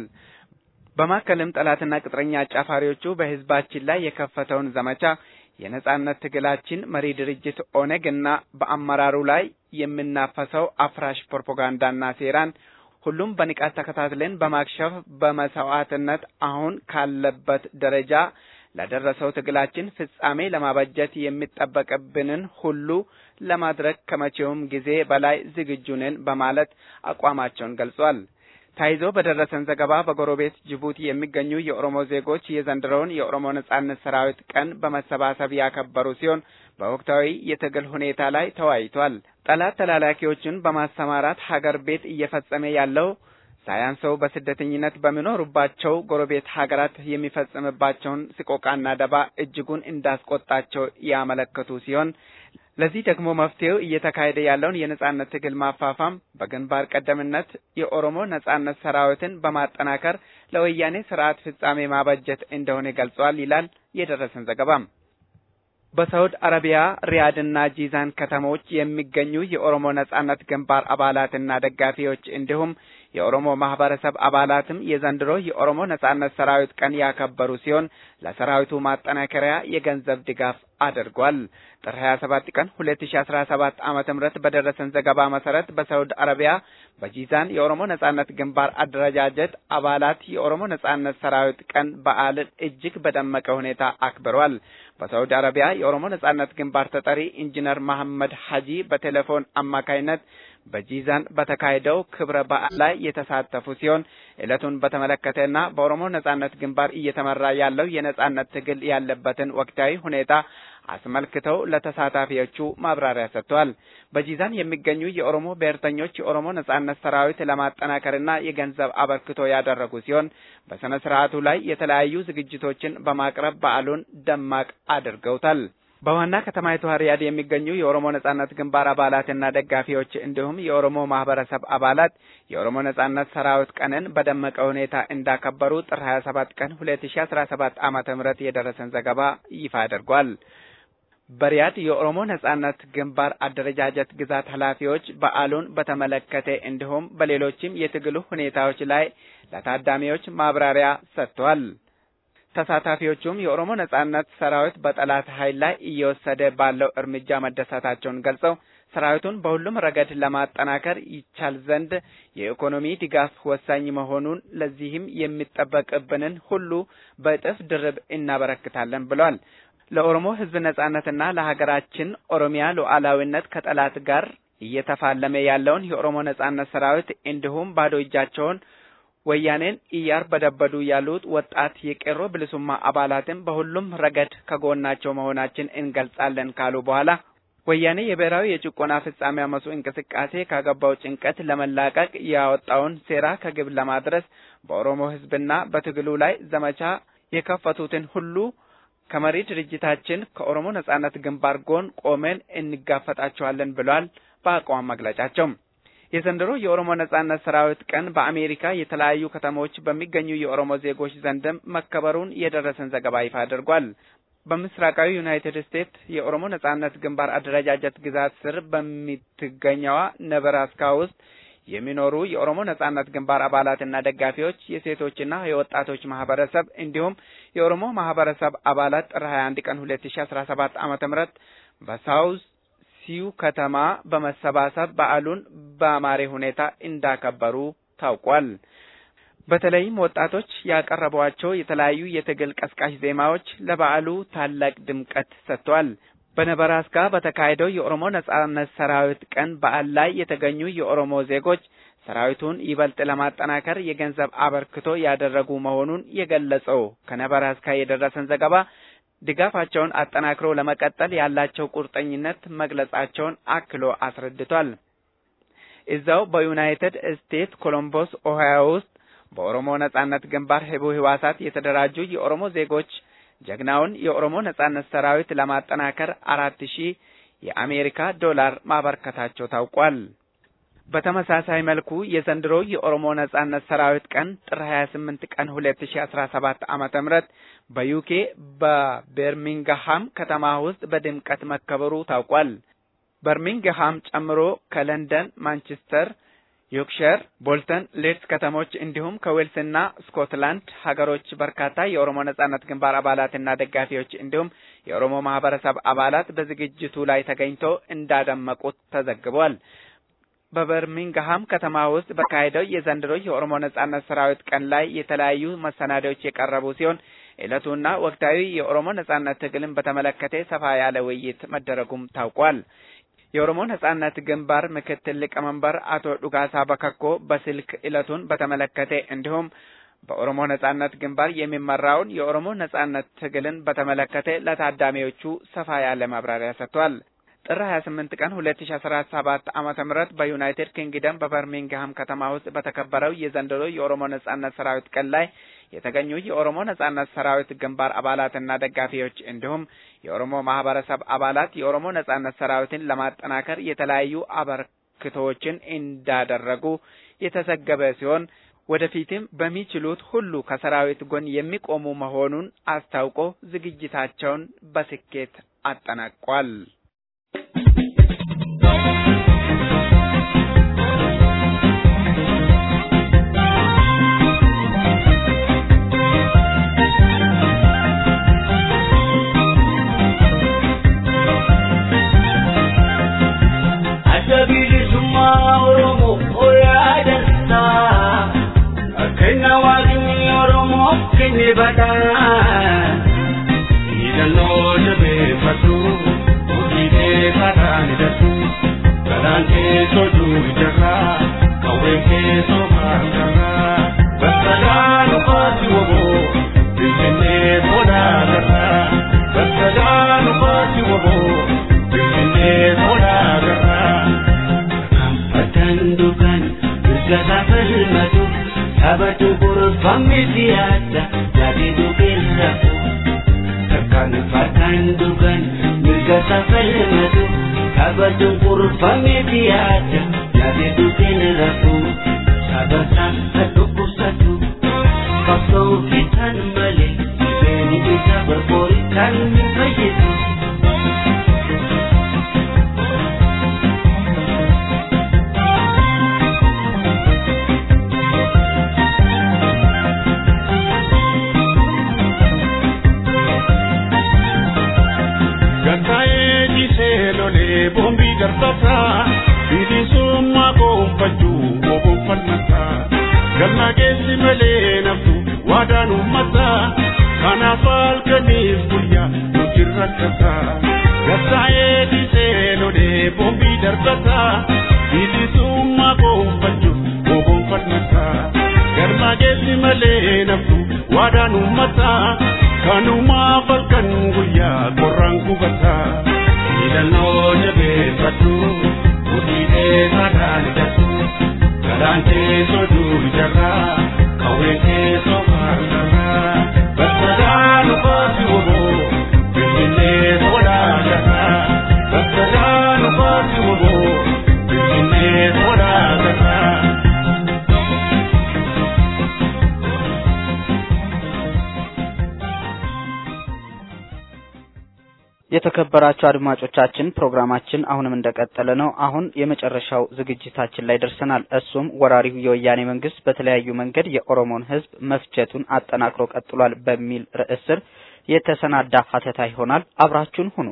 በማከልም ጠላትና ቅጥረኛ አጫፋሪዎቹ በህዝባችን ላይ የከፈተውን ዘመቻ የነጻነት ትግላችን መሪ ድርጅት ኦነግ እና በአመራሩ ላይ የምናፈሰው አፍራሽ ፕሮፓጋንዳና ሴራን ሁሉም በንቃት ተከታትለን በማክሸፍ በመስዋዕትነት አሁን ካለበት ደረጃ ለደረሰው ትግላችን ፍጻሜ ለማበጀት የሚጠበቅብንን ሁሉ ለማድረግ ከመቼውም ጊዜ በላይ ዝግጁ ነን በማለት አቋማቸውን ገልጿል። ታይዞ በደረሰን ዘገባ በጎረቤት ጅቡቲ የሚገኙ የኦሮሞ ዜጎች የዘንድሮውን የኦሮሞ ነጻነት ሰራዊት ቀን በመሰባሰብ ያከበሩ ሲሆን በወቅታዊ የትግል ሁኔታ ላይ ተወያይቷል። ጠላት ተላላኪዎችን በማሰማራት ሀገር ቤት እየፈጸመ ያለው ሳያንሰው በስደተኝነት በሚኖሩባቸው ጎረቤት ሀገራት የሚፈጽምባቸውን ስቆቃና ደባ እጅጉን እንዳስቆጣቸው ያመለከቱ ሲሆን ለዚህ ደግሞ መፍትሄው እየተካሄደ ያለውን የነጻነት ትግል ማፋፋም በግንባር ቀደምነት የኦሮሞ ነጻነት ሰራዊትን በማጠናከር ለወያኔ ስርዓት ፍጻሜ ማበጀት እንደሆነ ገልጿል ይላል የደረሰን ዘገባም። በሳውዲ አረቢያ ሪያድና ጂዛን ከተሞች የሚገኙ የኦሮሞ ነጻነት ግንባር አባላትና ደጋፊዎች እንዲሁም የኦሮሞ ማህበረሰብ አባላትም የዘንድሮ የኦሮሞ ነጻነት ሰራዊት ቀን ያከበሩ ሲሆን ለሰራዊቱ ማጠናከሪያ የገንዘብ ድጋፍ አድርጓል። ጥር 27 ቀን 2017 ዓመተ ምህረት በደረሰን ዘገባ መሰረት በሳውዲ አረቢያ በጂዛን የኦሮሞ ነጻነት ግንባር አደረጃጀት አባላት የኦሮሞ ነጻነት ሰራዊት ቀን በዓልን እጅግ በደመቀ ሁኔታ አክብረዋል። በሳውዲ አረቢያ የኦሮሞ ነጻነት ግንባር ተጠሪ ኢንጂነር መሐመድ ሀጂ በቴሌፎን አማካይነት በጂዛን በተካሄደው ክብረ በዓል ላይ የተሳተፉ ሲሆን ዕለቱን በተመለከተና በኦሮሞ ነጻነት ግንባር እየተመራ ያለው የነጻነት ትግል ያለበትን ወቅታዊ ሁኔታ አስመልክተው ለተሳታፊዎቹ ማብራሪያ ሰጥተዋል። በጂዛን የሚገኙ የኦሮሞ ብሔርተኞች የኦሮሞ ነጻነት ሰራዊት ለማጠናከርና የገንዘብ አበርክቶ ያደረጉ ሲሆን በስነ ስርዓቱ ላይ የተለያዩ ዝግጅቶችን በማቅረብ በዓሉን ደማቅ አድርገውታል። በዋና ከተማይቱ ሪያድ የሚገኙ የኦሮሞ ነጻነት ግንባር አባላትና ደጋፊዎች እንዲሁም የኦሮሞ ማህበረሰብ አባላት የኦሮሞ ነጻነት ሰራዊት ቀንን በደመቀ ሁኔታ እንዳከበሩ ጥር 27 ቀን 2017 ዓመተ ምህረት የደረሰን ዘገባ ይፋ አድርጓል። በሪያድ የኦሮሞ ነጻነት ግንባር አደረጃጀት ግዛት ኃላፊዎች በዓሉን በተመለከተ እንዲሁም በሌሎችም የትግሉ ሁኔታዎች ላይ ለታዳሚዎች ማብራሪያ ሰጥተዋል። ተሳታፊዎቹም የኦሮሞ ነጻነት ሰራዊት በጠላት ኃይል ላይ እየወሰደ ባለው እርምጃ መደሰታቸውን ገልጸው ሰራዊቱን በሁሉም ረገድ ለማጠናከር ይቻል ዘንድ የኢኮኖሚ ድጋፍ ወሳኝ መሆኑን ለዚህም የሚጠበቅብንን ሁሉ በእጥፍ ድርብ እናበረክታለን ብሏል። ለኦሮሞ ሕዝብ ነጻነትና ለሀገራችን ኦሮሚያ ሉዓላዊነት ከጠላት ጋር እየተፋለመ ያለውን የኦሮሞ ነጻነት ሰራዊት እንዲሁም ባዶ እጃቸውን ወያኔን እያርበደበዱ ያሉት ወጣት የቄሮ ብልሱማ አባላትን በሁሉም ረገድ ከጎናቸው መሆናችን እንገልጻለን ካሉ በኋላ ወያኔ የብሔራዊ የጭቆና ፍጻሜ አመፁ እንቅስቃሴ ካገባው ጭንቀት ለመላቀቅ ያወጣውን ሴራ ከግብ ለማድረስ በኦሮሞ ሕዝብና በትግሉ ላይ ዘመቻ የከፈቱትን ሁሉ ከመሪ ድርጅታችን ከኦሮሞ ነጻነት ግንባር ጎን ቆመን እንጋፈጣቸዋለን ብሏል። በአቋም መግለጫቸው የዘንድሮ የኦሮሞ ነጻነት ሰራዊት ቀን በአሜሪካ የተለያዩ ከተሞች በሚገኙ የኦሮሞ ዜጎች ዘንድም መከበሩን የደረሰን ዘገባ ይፋ አድርጓል። በምስራቃዊ ዩናይትድ ስቴትስ የኦሮሞ ነጻነት ግንባር አደረጃጀት ግዛት ስር በምትገኘዋ ነበራስካ ውስጥ የሚኖሩ የኦሮሞ ነጻነት ግንባር አባላትና ደጋፊዎች፣ የሴቶችና የወጣቶች ማህበረሰብ እንዲሁም የኦሮሞ ማህበረሰብ አባላት ጥር 21 ቀን 2017 ዓመተ ምህረት በሳውዝ ሲዩ ከተማ በመሰባሰብ በዓሉን በአማረ ሁኔታ እንዳከበሩ ታውቋል። በተለይም ወጣቶች ያቀረቧቸው የተለያዩ የትግል ቀስቃሽ ዜማዎች ለበዓሉ ታላቅ ድምቀት ሰጥተዋል። በነበራስካ በተካሄደው የኦሮሞ ነጻነት ሰራዊት ቀን በዓል ላይ የተገኙ የኦሮሞ ዜጎች ሰራዊቱን ይበልጥ ለማጠናከር የገንዘብ አበርክቶ ያደረጉ መሆኑን የገለጸው ከነበራስካ የደረሰን ዘገባ ድጋፋቸውን አጠናክሮ ለመቀጠል ያላቸው ቁርጠኝነት መግለጻቸውን አክሎ አስረድቷል። እዛው በዩናይትድ ስቴትስ ኮሎምቦስ ኦሃዮ ውስጥ በኦሮሞ ነጻነት ግንባር ህቡ ህዋሳት የተደራጁ የኦሮሞ ዜጎች ጀግናውን የኦሮሞ ነጻነት ሰራዊት ለማጠናከር አራት ሺህ የአሜሪካ ዶላር ማበርከታቸው ታውቋል። በተመሳሳይ መልኩ የዘንድሮው የኦሮሞ ነጻነት ሰራዊት ቀን ጥር 28 ቀን 2017 ዓመተ ምህረት በዩኬ በበርሚንግሃም ከተማ ውስጥ በድምቀት መከበሩ ታውቋል። በርሚንግሃም ጨምሮ ከለንደን፣ ማንቸስተር፣ ዮርክሸር፣ ቦልተን፣ ሌድስ ከተሞች እንዲሁም ከዌልስና ስኮትላንድ ሀገሮች በርካታ የኦሮሞ ነጻነት ግንባር አባላትና ደጋፊዎች እንዲሁም የኦሮሞ ማህበረሰብ አባላት በዝግጅቱ ላይ ተገኝተው እንዳደመቁት ተዘግቧል። በበርሚንግሃም ከተማ ውስጥ በካሄደው የዘንድሮ የኦሮሞ ነጻነት ሰራዊት ቀን ላይ የተለያዩ መሰናዶዎች የቀረቡ ሲሆን ዕለቱና ወቅታዊ የኦሮሞ ነጻነት ትግልን በተመለከተ ሰፋ ያለ ውይይት መደረጉም ታውቋል። የኦሮሞ ነጻነት ግንባር ምክትል ሊቀመንበር አቶ ዱጋሳ በከኮ በስልክ ዕለቱን በተመለከተ እንዲሁም በኦሮሞ ነጻነት ግንባር የሚመራውን የኦሮሞ ነጻነት ትግልን በተመለከተ ለታዳሚዎቹ ሰፋ ያለ ማብራሪያ ሰጥቷል። ጥር 28 ቀን 2017 ዓመተ ምህረት በዩናይትድ ኪንግደም በበርሚንግሃም ከተማ ውስጥ በተከበረው የዘንድሮ የኦሮሞ ነጻነት ሰራዊት ቀን ላይ የተገኙ የኦሮሞ ነጻነት ሰራዊት ግንባር አባላትና ደጋፊዎች እንዲሁም የኦሮሞ ማህበረሰብ አባላት የኦሮሞ ነጻነት ሰራዊትን ለማጠናከር የተለያዩ አበርክቶዎችን እንዳደረጉ የተዘገበ ሲሆን ወደፊትም በሚችሉት ሁሉ ከሰራዊት ጎን የሚቆሙ መሆኑን አስታውቆ ዝግጅታቸውን በስኬት አጠናቋል። የተከበራችሁ አድማጮቻችን ፕሮግራማችን አሁንም እንደቀጠለ ነው። አሁን የመጨረሻው ዝግጅታችን ላይ ደርሰናል። እሱም ወራሪው የወያኔ መንግስት በተለያዩ መንገድ የኦሮሞን ሕዝብ መፍጀቱን አጠናክሮ ቀጥሏል በሚል ርዕስ ስር የተሰናዳ ሀተታ ይሆናል። አብራችሁን ሁኑ።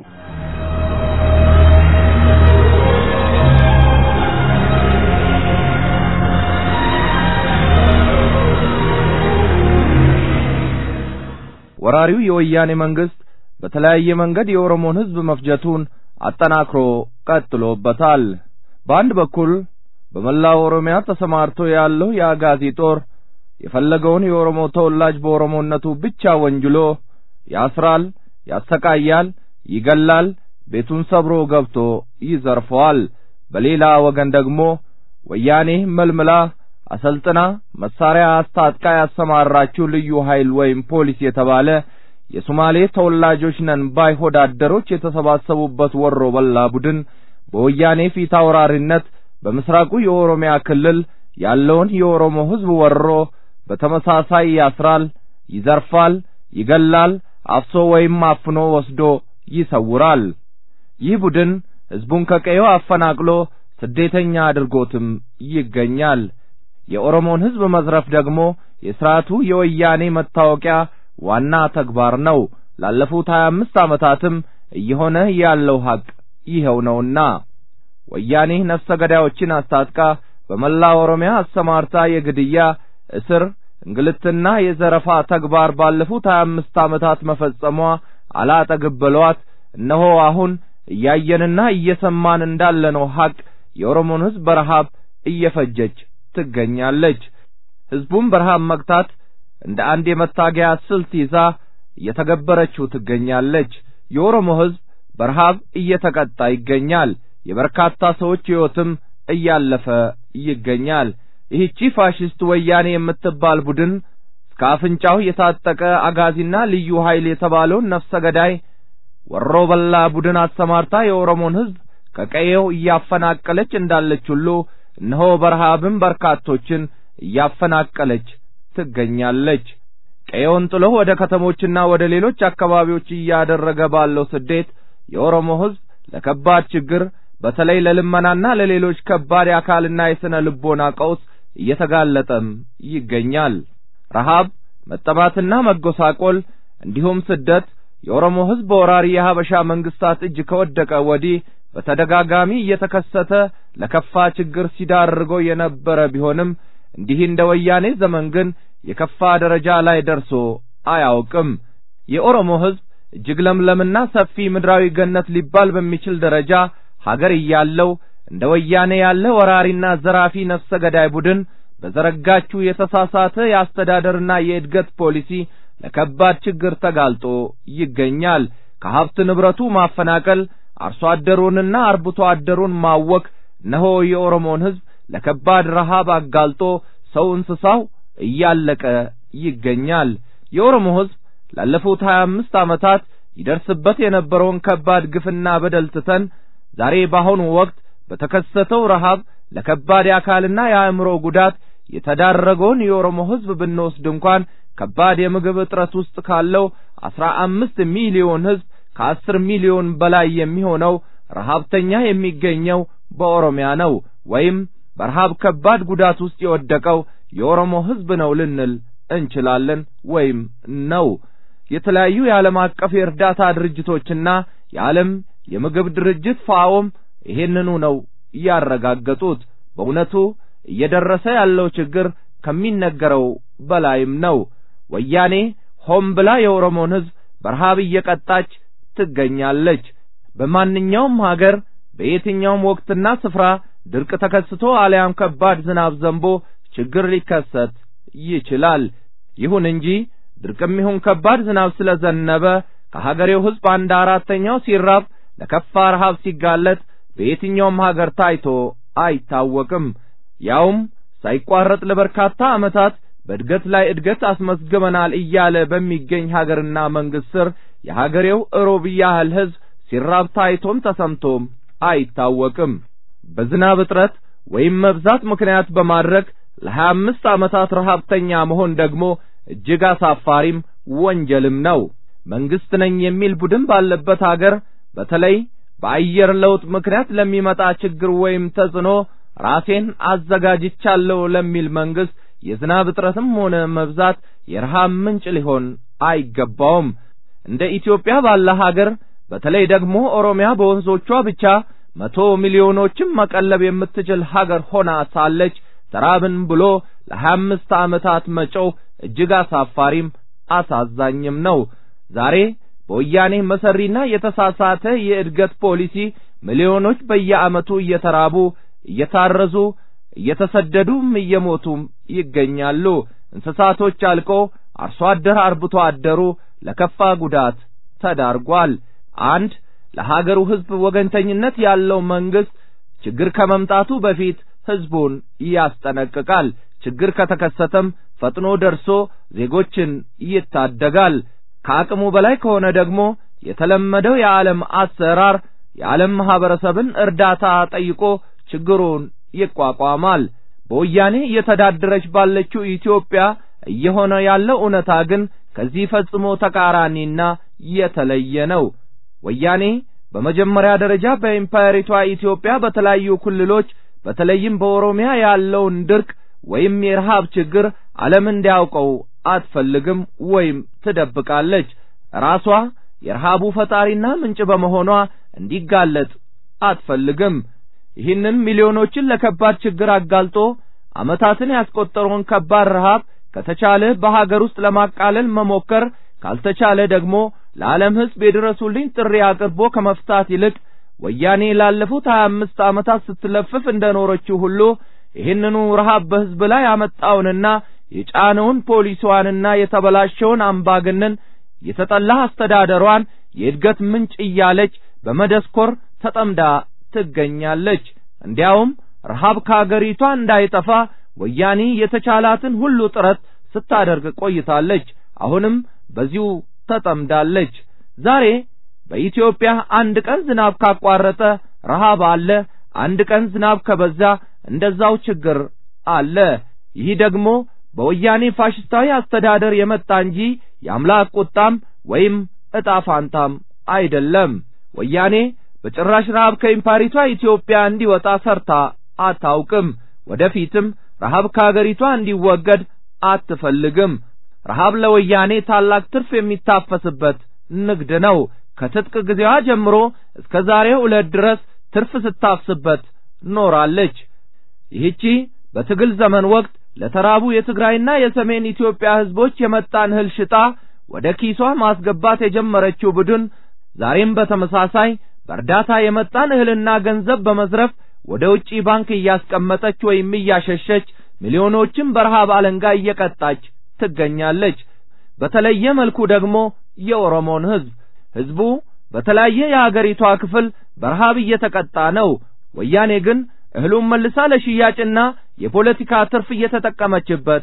ወራሪው የወያኔ መንግስት በተለያየ መንገድ የኦሮሞን ህዝብ መፍጀቱን አጠናክሮ ቀጥሎበታል። በአንድ በኩል በመላው ኦሮሚያ ተሰማርቶ ያለው የአጋዚ ጦር የፈለገውን የኦሮሞ ተወላጅ በኦሮሞነቱ ብቻ ወንጅሎ ያስራል፣ ያሰቃያል፣ ይገላል፣ ቤቱን ሰብሮ ገብቶ ይዘርፈዋል። በሌላ ወገን ደግሞ ወያኔ መልምላ አሰልጥና መሳሪያ አስታጥቃ ያሰማራችው ልዩ ኃይል ወይም ፖሊስ የተባለ የሶማሌ ተወላጆች ነን ባይ ሆዳደሮች የተሰባሰቡበት ወሮ በላ ቡድን በወያኔ ፊት አውራሪነት በምስራቁ የኦሮሚያ ክልል ያለውን የኦሮሞ ሕዝብ ወሮ በተመሳሳይ ያስራል፣ ይዘርፋል፣ ይገላል፣ አፍሶ ወይም አፍኖ ወስዶ ይሰውራል። ይህ ቡድን ሕዝቡን ከቀየው አፈናቅሎ ስደተኛ አድርጎትም ይገኛል። የኦሮሞን ሕዝብ መዝረፍ ደግሞ የሥርዓቱ የወያኔ መታወቂያ ዋና ተግባር ነው። ላለፉት ሀያ አምስት ዓመታትም እየሆነ ያለው ሐቅ ይኸው ነውና ወያኔ ነፍሰ ገዳዮችን አስታጥቃ በመላ ኦሮሚያ አሰማርታ የግድያ እስር፣ እንግልትና የዘረፋ ተግባር ባለፉት ሀያ አምስት ዓመታት መፈጸሟ አላጠግብ ብሏት እነሆ አሁን እያየንና እየሰማን እንዳለነው ሐቅ የኦሮሞን ሕዝብ በረሃብ እየፈጀች ትገኛለች። ሕዝቡን በረሃብ መግታት እንደ አንድ የመታገያ ስልት ይዛ እየተገበረችው ትገኛለች። የኦሮሞ ሕዝብ በረሃብ እየተቀጣ ይገኛል። የበርካታ ሰዎች ሕይወትም እያለፈ ይገኛል። ይህቺ ፋሽስት ወያኔ የምትባል ቡድን እስከ አፍንጫው የታጠቀ አጋዚና ልዩ ኃይል የተባለውን ነፍሰ ገዳይ ወሮ በላ ቡድን አሰማርታ የኦሮሞን ሕዝብ ከቀየው እያፈናቀለች እንዳለች ሁሉ እነሆ በረሃብም በርካቶችን እያፈናቀለች ትገኛለች። ቀየውን ጥሎ ወደ ከተሞችና ወደ ሌሎች አካባቢዎች እያደረገ ባለው ስደት የኦሮሞ ሕዝብ ለከባድ ችግር በተለይ ለልመናና ለሌሎች ከባድ የአካልና የሥነ ልቦና ቀውስ እየተጋለጠም ይገኛል። ረሃብ፣ መጠማትና መጎሳቆል እንዲሁም ስደት የኦሮሞ ሕዝብ በወራሪ የሀበሻ መንግስታት እጅ ከወደቀ ወዲህ በተደጋጋሚ እየተከሰተ ለከፋ ችግር ሲዳርገው የነበረ ቢሆንም እንዲህ እንደ ወያኔ ዘመን ግን የከፋ ደረጃ ላይ ደርሶ አያውቅም። የኦሮሞ ሕዝብ እጅግ ለምለምና ሰፊ ምድራዊ ገነት ሊባል በሚችል ደረጃ ሀገር እያለው እንደ ወያኔ ያለ ወራሪና ዘራፊ ነፍሰ ገዳይ ቡድን በዘረጋችው የተሳሳተ የአስተዳደርና የእድገት ፖሊሲ ለከባድ ችግር ተጋልጦ ይገኛል። ከሀብት ንብረቱ ማፈናቀል፣ አርሶ አደሩንና አርብቶ አደሩን ማወክ እነሆ የኦሮሞን ሕዝብ ለከባድ ረሃብ አጋልጦ ሰው እንስሳው እያለቀ ይገኛል። የኦሮሞ ሕዝብ ላለፉት ሀያ አምስት ዓመታት ይደርስበት የነበረውን ከባድ ግፍና በደል ትተን ዛሬ በአሁኑ ወቅት በተከሰተው ረሃብ ለከባድ የአካልና የአእምሮ ጉዳት የተዳረገውን የኦሮሞ ሕዝብ ብንወስድ እንኳን ከባድ የምግብ እጥረት ውስጥ ካለው አስራ አምስት ሚሊዮን ሕዝብ ከአስር ሚሊዮን በላይ የሚሆነው ረሃብተኛ የሚገኘው በኦሮሚያ ነው ወይም በረሃብ ከባድ ጉዳት ውስጥ የወደቀው የኦሮሞ ሕዝብ ነው ልንል እንችላለን ወይም ነው። የተለያዩ የዓለም አቀፍ የእርዳታ ድርጅቶችና የዓለም የምግብ ድርጅት ፋኦም ይሄንኑ ነው ያረጋገጡት። በእውነቱ እየደረሰ ያለው ችግር ከሚነገረው በላይም ነው። ወያኔ ሆም ብላ የኦሮሞን ሕዝብ በረሃብ እየቀጣች ትገኛለች። በማንኛውም ሀገር በየትኛውም ወቅትና ስፍራ ድርቅ ተከስቶ አልያም ከባድ ዝናብ ዘንቦ ችግር ሊከሰት ይችላል። ይሁን እንጂ ድርቅም ይሁን ከባድ ዝናብ ስለዘነበ ከሀገሬው ሕዝብ አንድ አራተኛው ሲራብ ለከፋ ረሃብ ሲጋለጥ በየትኛውም ሀገር ታይቶ አይታወቅም። ያውም ሳይቋረጥ ለበርካታ ዓመታት በእድገት ላይ እድገት አስመዝግበናል እያለ በሚገኝ ሀገርና መንግስት ስር የሀገሬው እሮብ ያህል ሕዝብ ሲራብ ታይቶም ተሰምቶም አይታወቅም። በዝናብ እጥረት ወይም መብዛት ምክንያት በማድረግ ለሀያ አምስት ዓመታት ረሃብተኛ መሆን ደግሞ እጅግ አሳፋሪም ወንጀልም ነው። መንግስት ነኝ የሚል ቡድን ባለበት አገር በተለይ በአየር ለውጥ ምክንያት ለሚመጣ ችግር ወይም ተጽዕኖ ራሴን አዘጋጅቻለሁ ለሚል መንግስት የዝናብ እጥረትም ሆነ መብዛት የረሃብ ምንጭ ሊሆን አይገባውም። እንደ ኢትዮጵያ ባለ ሀገር በተለይ ደግሞ ኦሮሚያ በወንዞቿ ብቻ መቶ ሚሊዮኖችን መቀለብ የምትችል ሀገር ሆና ሳለች ተራብን ብሎ ለሀያ አምስት ዓመታት መጮህ እጅግ አሳፋሪም አሳዛኝም ነው። ዛሬ በወያኔ መሰሪና የተሳሳተ የእድገት ፖሊሲ ሚሊዮኖች በየዓመቱ እየተራቡ እየታረዙ እየተሰደዱም እየሞቱም ይገኛሉ። እንስሳቶች አልቆ አርሶ አደር አርብቶ አደሩ ለከፋ ጉዳት ተዳርጓል። አንድ ለሀገሩ ሕዝብ ወገንተኝነት ያለው መንግስት ችግር ከመምጣቱ በፊት ሕዝቡን ያስጠነቅቃል። ችግር ከተከሰተም ፈጥኖ ደርሶ ዜጎችን ይታደጋል። ከአቅሙ በላይ ከሆነ ደግሞ የተለመደው የዓለም አሰራር የዓለም ማህበረሰብን እርዳታ ጠይቆ ችግሩን ይቋቋማል። በወያኔ እየተዳደረች ባለችው ኢትዮጵያ እየሆነ ያለው እውነታ ግን ከዚህ ፈጽሞ ተቃራኒና የተለየ ነው። ወያኔ በመጀመሪያ ደረጃ በኢምፓየሪቷ ኢትዮጵያ በተለያዩ ክልሎች በተለይም በኦሮሚያ ያለውን ድርቅ ወይም የረሃብ ችግር ዓለም እንዲያውቀው አትፈልግም ወይም ትደብቃለች። ራሷ የረሃቡ ፈጣሪና ምንጭ በመሆኗ እንዲጋለጥ አትፈልግም። ይህንን ሚሊዮኖችን ለከባድ ችግር አጋልጦ ዓመታትን ያስቆጠረውን ከባድ ረሃብ ከተቻለ በሀገር ውስጥ ለማቃለል መሞከር ካልተቻለ ደግሞ ለዓለም ሕዝብ የድረሱልኝ ጥሪ አቅርቦ ከመፍታት ይልቅ ወያኔ ላለፉት ሀያ አምስት ዓመታት ስትለፍፍ እንደኖረችው ሁሉ ይህንኑ ረሃብ በሕዝብ ላይ ያመጣውንና የጫነውን ፖሊሲዋንና የተበላሸውን አምባገነን የተጠላ አስተዳደሯን የእድገት ምንጭ እያለች በመደስኮር ተጠምዳ ትገኛለች። እንዲያውም ረሃብ ከአገሪቷ እንዳይጠፋ ወያኔ የተቻላትን ሁሉ ጥረት ስታደርግ ቆይታለች። አሁንም በዚሁ ተጠምዳለች። ዛሬ በኢትዮጵያ አንድ ቀን ዝናብ ካቋረጠ ረሃብ አለ፣ አንድ ቀን ዝናብ ከበዛ እንደዛው ችግር አለ። ይህ ደግሞ በወያኔ ፋሽስታዊ አስተዳደር የመጣ እንጂ የአምላክ ቁጣም ወይም ዕጣ ፋንታም አይደለም። ወያኔ በጭራሽ ረሃብ ከኢምፓሪቷ ኢትዮጵያ እንዲወጣ ሰርታ አታውቅም። ወደፊትም ረሃብ ከአገሪቷ እንዲወገድ አትፈልግም። ረሃብ ለወያኔ ታላቅ ትርፍ የሚታፈስበት ንግድ ነው። ከትጥቅ ጊዜዋ ጀምሮ እስከ ዛሬው ዕለት ድረስ ትርፍ ስታፍስበት ኖራለች። ይህቺ በትግል ዘመን ወቅት ለተራቡ የትግራይና የሰሜን ኢትዮጵያ ሕዝቦች የመጣን እህል ሽጣ ወደ ኪሷ ማስገባት የጀመረችው ቡድን ዛሬም በተመሳሳይ በእርዳታ የመጣን እህልና ገንዘብ በመዝረፍ ወደ ውጪ ባንክ እያስቀመጠች ወይም እያሸሸች ሚሊዮኖችን በረሃብ አለንጋ እየቀጣች ትገኛለች። በተለየ መልኩ ደግሞ የኦሮሞን ሕዝብ ሕዝቡ በተለያየ የአገሪቷ ክፍል በረሃብ እየተቀጣ ነው። ወያኔ ግን እህሉን መልሳ ለሽያጭና የፖለቲካ ትርፍ እየተጠቀመችበት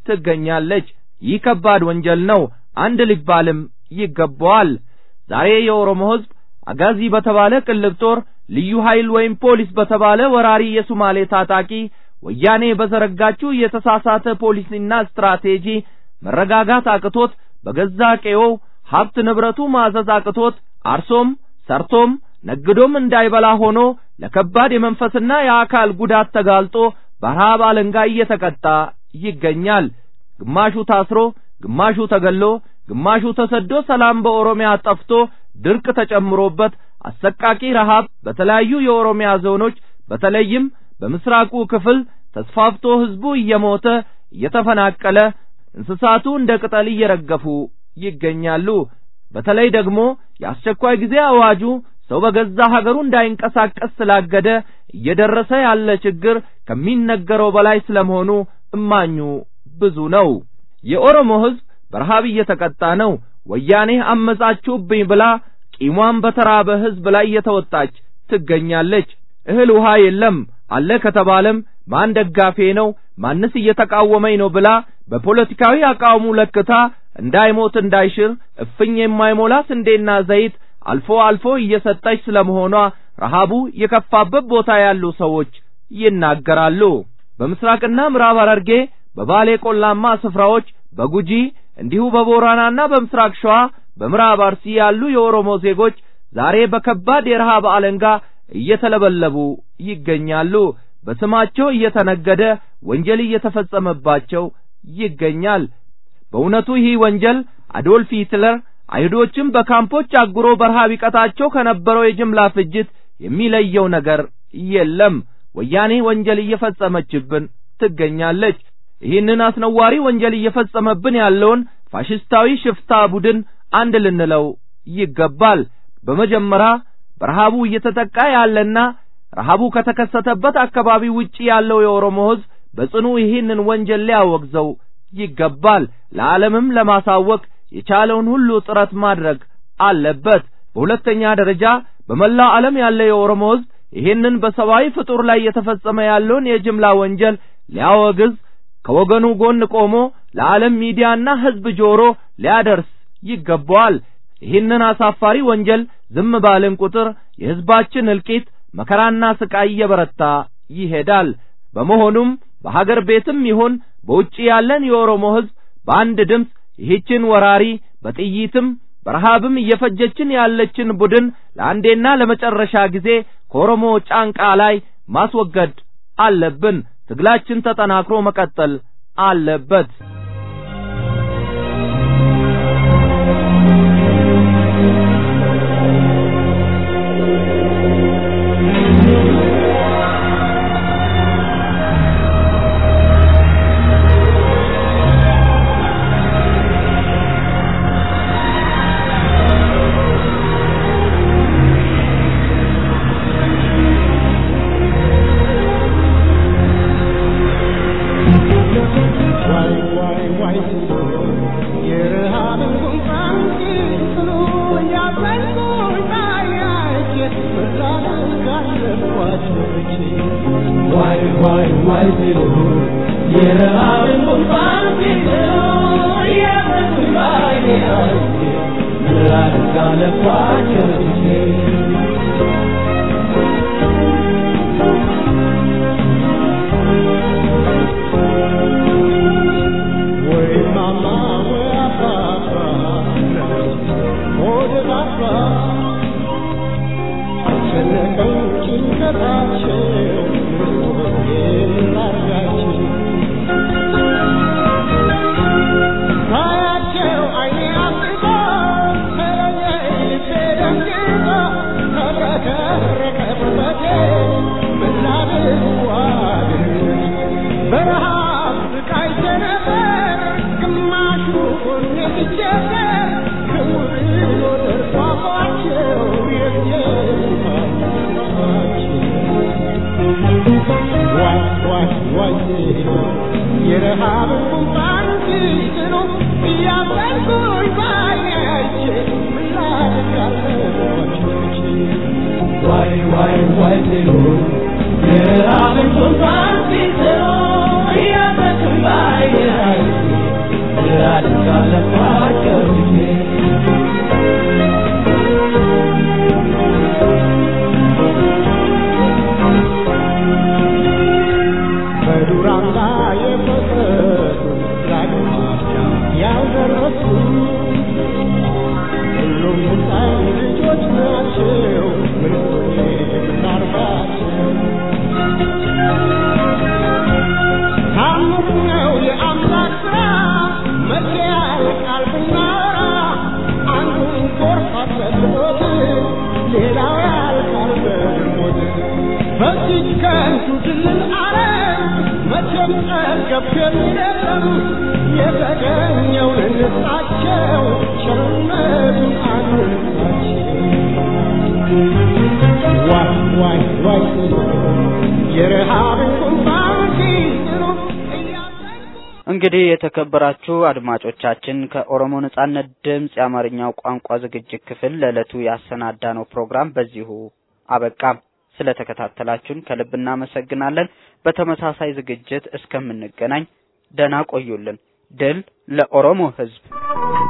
ትገኛለች። ይህ ከባድ ወንጀል ነው፣ አንድ ሊባልም ይገባዋል። ዛሬ የኦሮሞ ሕዝብ አጋዚ በተባለ ቅልብ ጦር፣ ልዩ ኃይል ወይም ፖሊስ በተባለ ወራሪ የሱማሌ ታጣቂ ወያኔ በዘረጋችው የተሳሳተ ፖሊሲና ስትራቴጂ መረጋጋት አቅቶት በገዛ ቀዬው ሀብት ንብረቱ ማዘዝ አቅቶት አርሶም ሰርቶም ነግዶም እንዳይበላ ሆኖ ለከባድ የመንፈስና የአካል ጉዳት ተጋልጦ በረሃብ አለንጋ እየተቀጣ ይገኛል። ግማሹ ታስሮ፣ ግማሹ ተገሎ፣ ግማሹ ተሰዶ ሰላም በኦሮሚያ ጠፍቶ ድርቅ ተጨምሮበት አሰቃቂ ረሃብ በተለያዩ የኦሮሚያ ዞኖች በተለይም በምስራቁ ክፍል ተስፋፍቶ ሕዝቡ እየሞተ እየተፈናቀለ እንስሳቱ እንደ ቅጠል እየረገፉ ይገኛሉ። በተለይ ደግሞ የአስቸኳይ ጊዜ አዋጁ ሰው በገዛ ሀገሩ እንዳይንቀሳቀስ ስላገደ እየደረሰ ያለ ችግር ከሚነገረው በላይ ስለመሆኑ እማኙ ብዙ ነው። የኦሮሞ ሕዝብ በረሃብ እየተቀጣ ነው። ወያኔ አመጻችሁብኝ ብላ ቂሟን በተራበ ሕዝብ ላይ እየተወጣች ትገኛለች። እህል ውሃ የለም አለ ከተባለም ማን ደጋፌ ነው ማንስ እየተቃወመኝ ነው ብላ በፖለቲካዊ አቋሙ ለክታ እንዳይሞት እንዳይሽር እፍኝ የማይሞላ ስንዴና ዘይት አልፎ አልፎ እየሰጠች ስለመሆኗ ረሃቡ የከፋበት ቦታ ያሉ ሰዎች ይናገራሉ። በምስራቅና ምዕራብ ሐረርጌ፣ በባሌ ቆላማ ስፍራዎች፣ በጉጂ እንዲሁ በቦረናና በምስራቅ ሸዋ፣ በምዕራብ አርሲ ያሉ የኦሮሞ ዜጎች ዛሬ በከባድ የረሃብ አለንጋ እየተለበለቡ ይገኛሉ። በስማቸው እየተነገደ ወንጀል እየተፈጸመባቸው ይገኛል። በእውነቱ ይህ ወንጀል አዶልፍ ሂትለር አይሁዶችን በካምፖች አጉሮ በረሃብ ይቀጣቸው ከነበረው የጅምላ ፍጅት የሚለየው ነገር የለም። ወያኔ ወንጀል እየፈጸመችብን ትገኛለች። ይህንን አስነዋሪ ወንጀል እየፈጸመብን ያለውን ፋሽስታዊ ሽፍታ ቡድን አንድ ልንለው ይገባል። በመጀመሪያ በረሃቡ እየተጠቃ ያለና ረሃቡ ከተከሰተበት አካባቢ ውጪ ያለው የኦሮሞ ሕዝብ በጽኑ ይህንን ወንጀል ሊያወግዘው ይገባል። ለዓለምም ለማሳወቅ የቻለውን ሁሉ ጥረት ማድረግ አለበት። በሁለተኛ ደረጃ በመላው ዓለም ያለ የኦሮሞ ሕዝብ ይህንን በሰብአዊ ፍጡር ላይ እየተፈጸመ ያለውን የጅምላ ወንጀል ሊያወግዝ ከወገኑ ጎን ቆሞ ለዓለም ሚዲያና ሕዝብ ጆሮ ሊያደርስ ይገባዋል። ይህንን አሳፋሪ ወንጀል ዝም ባልን ቁጥር የሕዝባችን እልቂት መከራና ስቃይ እየበረታ ይሄዳል። በመሆኑም በሀገር ቤትም ይሁን በውጭ ያለን የኦሮሞ ሕዝብ በአንድ ድምፅ ይህችን ወራሪ በጥይትም በረሃብም እየፈጀችን ያለችን ቡድን ለአንዴና ለመጨረሻ ጊዜ ከኦሮሞ ጫንቃ ላይ ማስወገድ አለብን። ትግላችን ተጠናክሮ መቀጠል አለበት። እንግዲህ የተከበራችሁ አድማጮቻችን ከኦሮሞ ነጻነት ድምፅ የአማርኛው ቋንቋ ዝግጅት ክፍል ለዕለቱ ያሰናዳነው ፕሮግራም በዚሁ አበቃ። ስለተከታተላችሁን ከልብ እናመሰግናለን። በተመሳሳይ ዝግጅት እስከምንገናኝ ደህና ቆዩልን። ድል ለኦሮሞ ሕዝብ!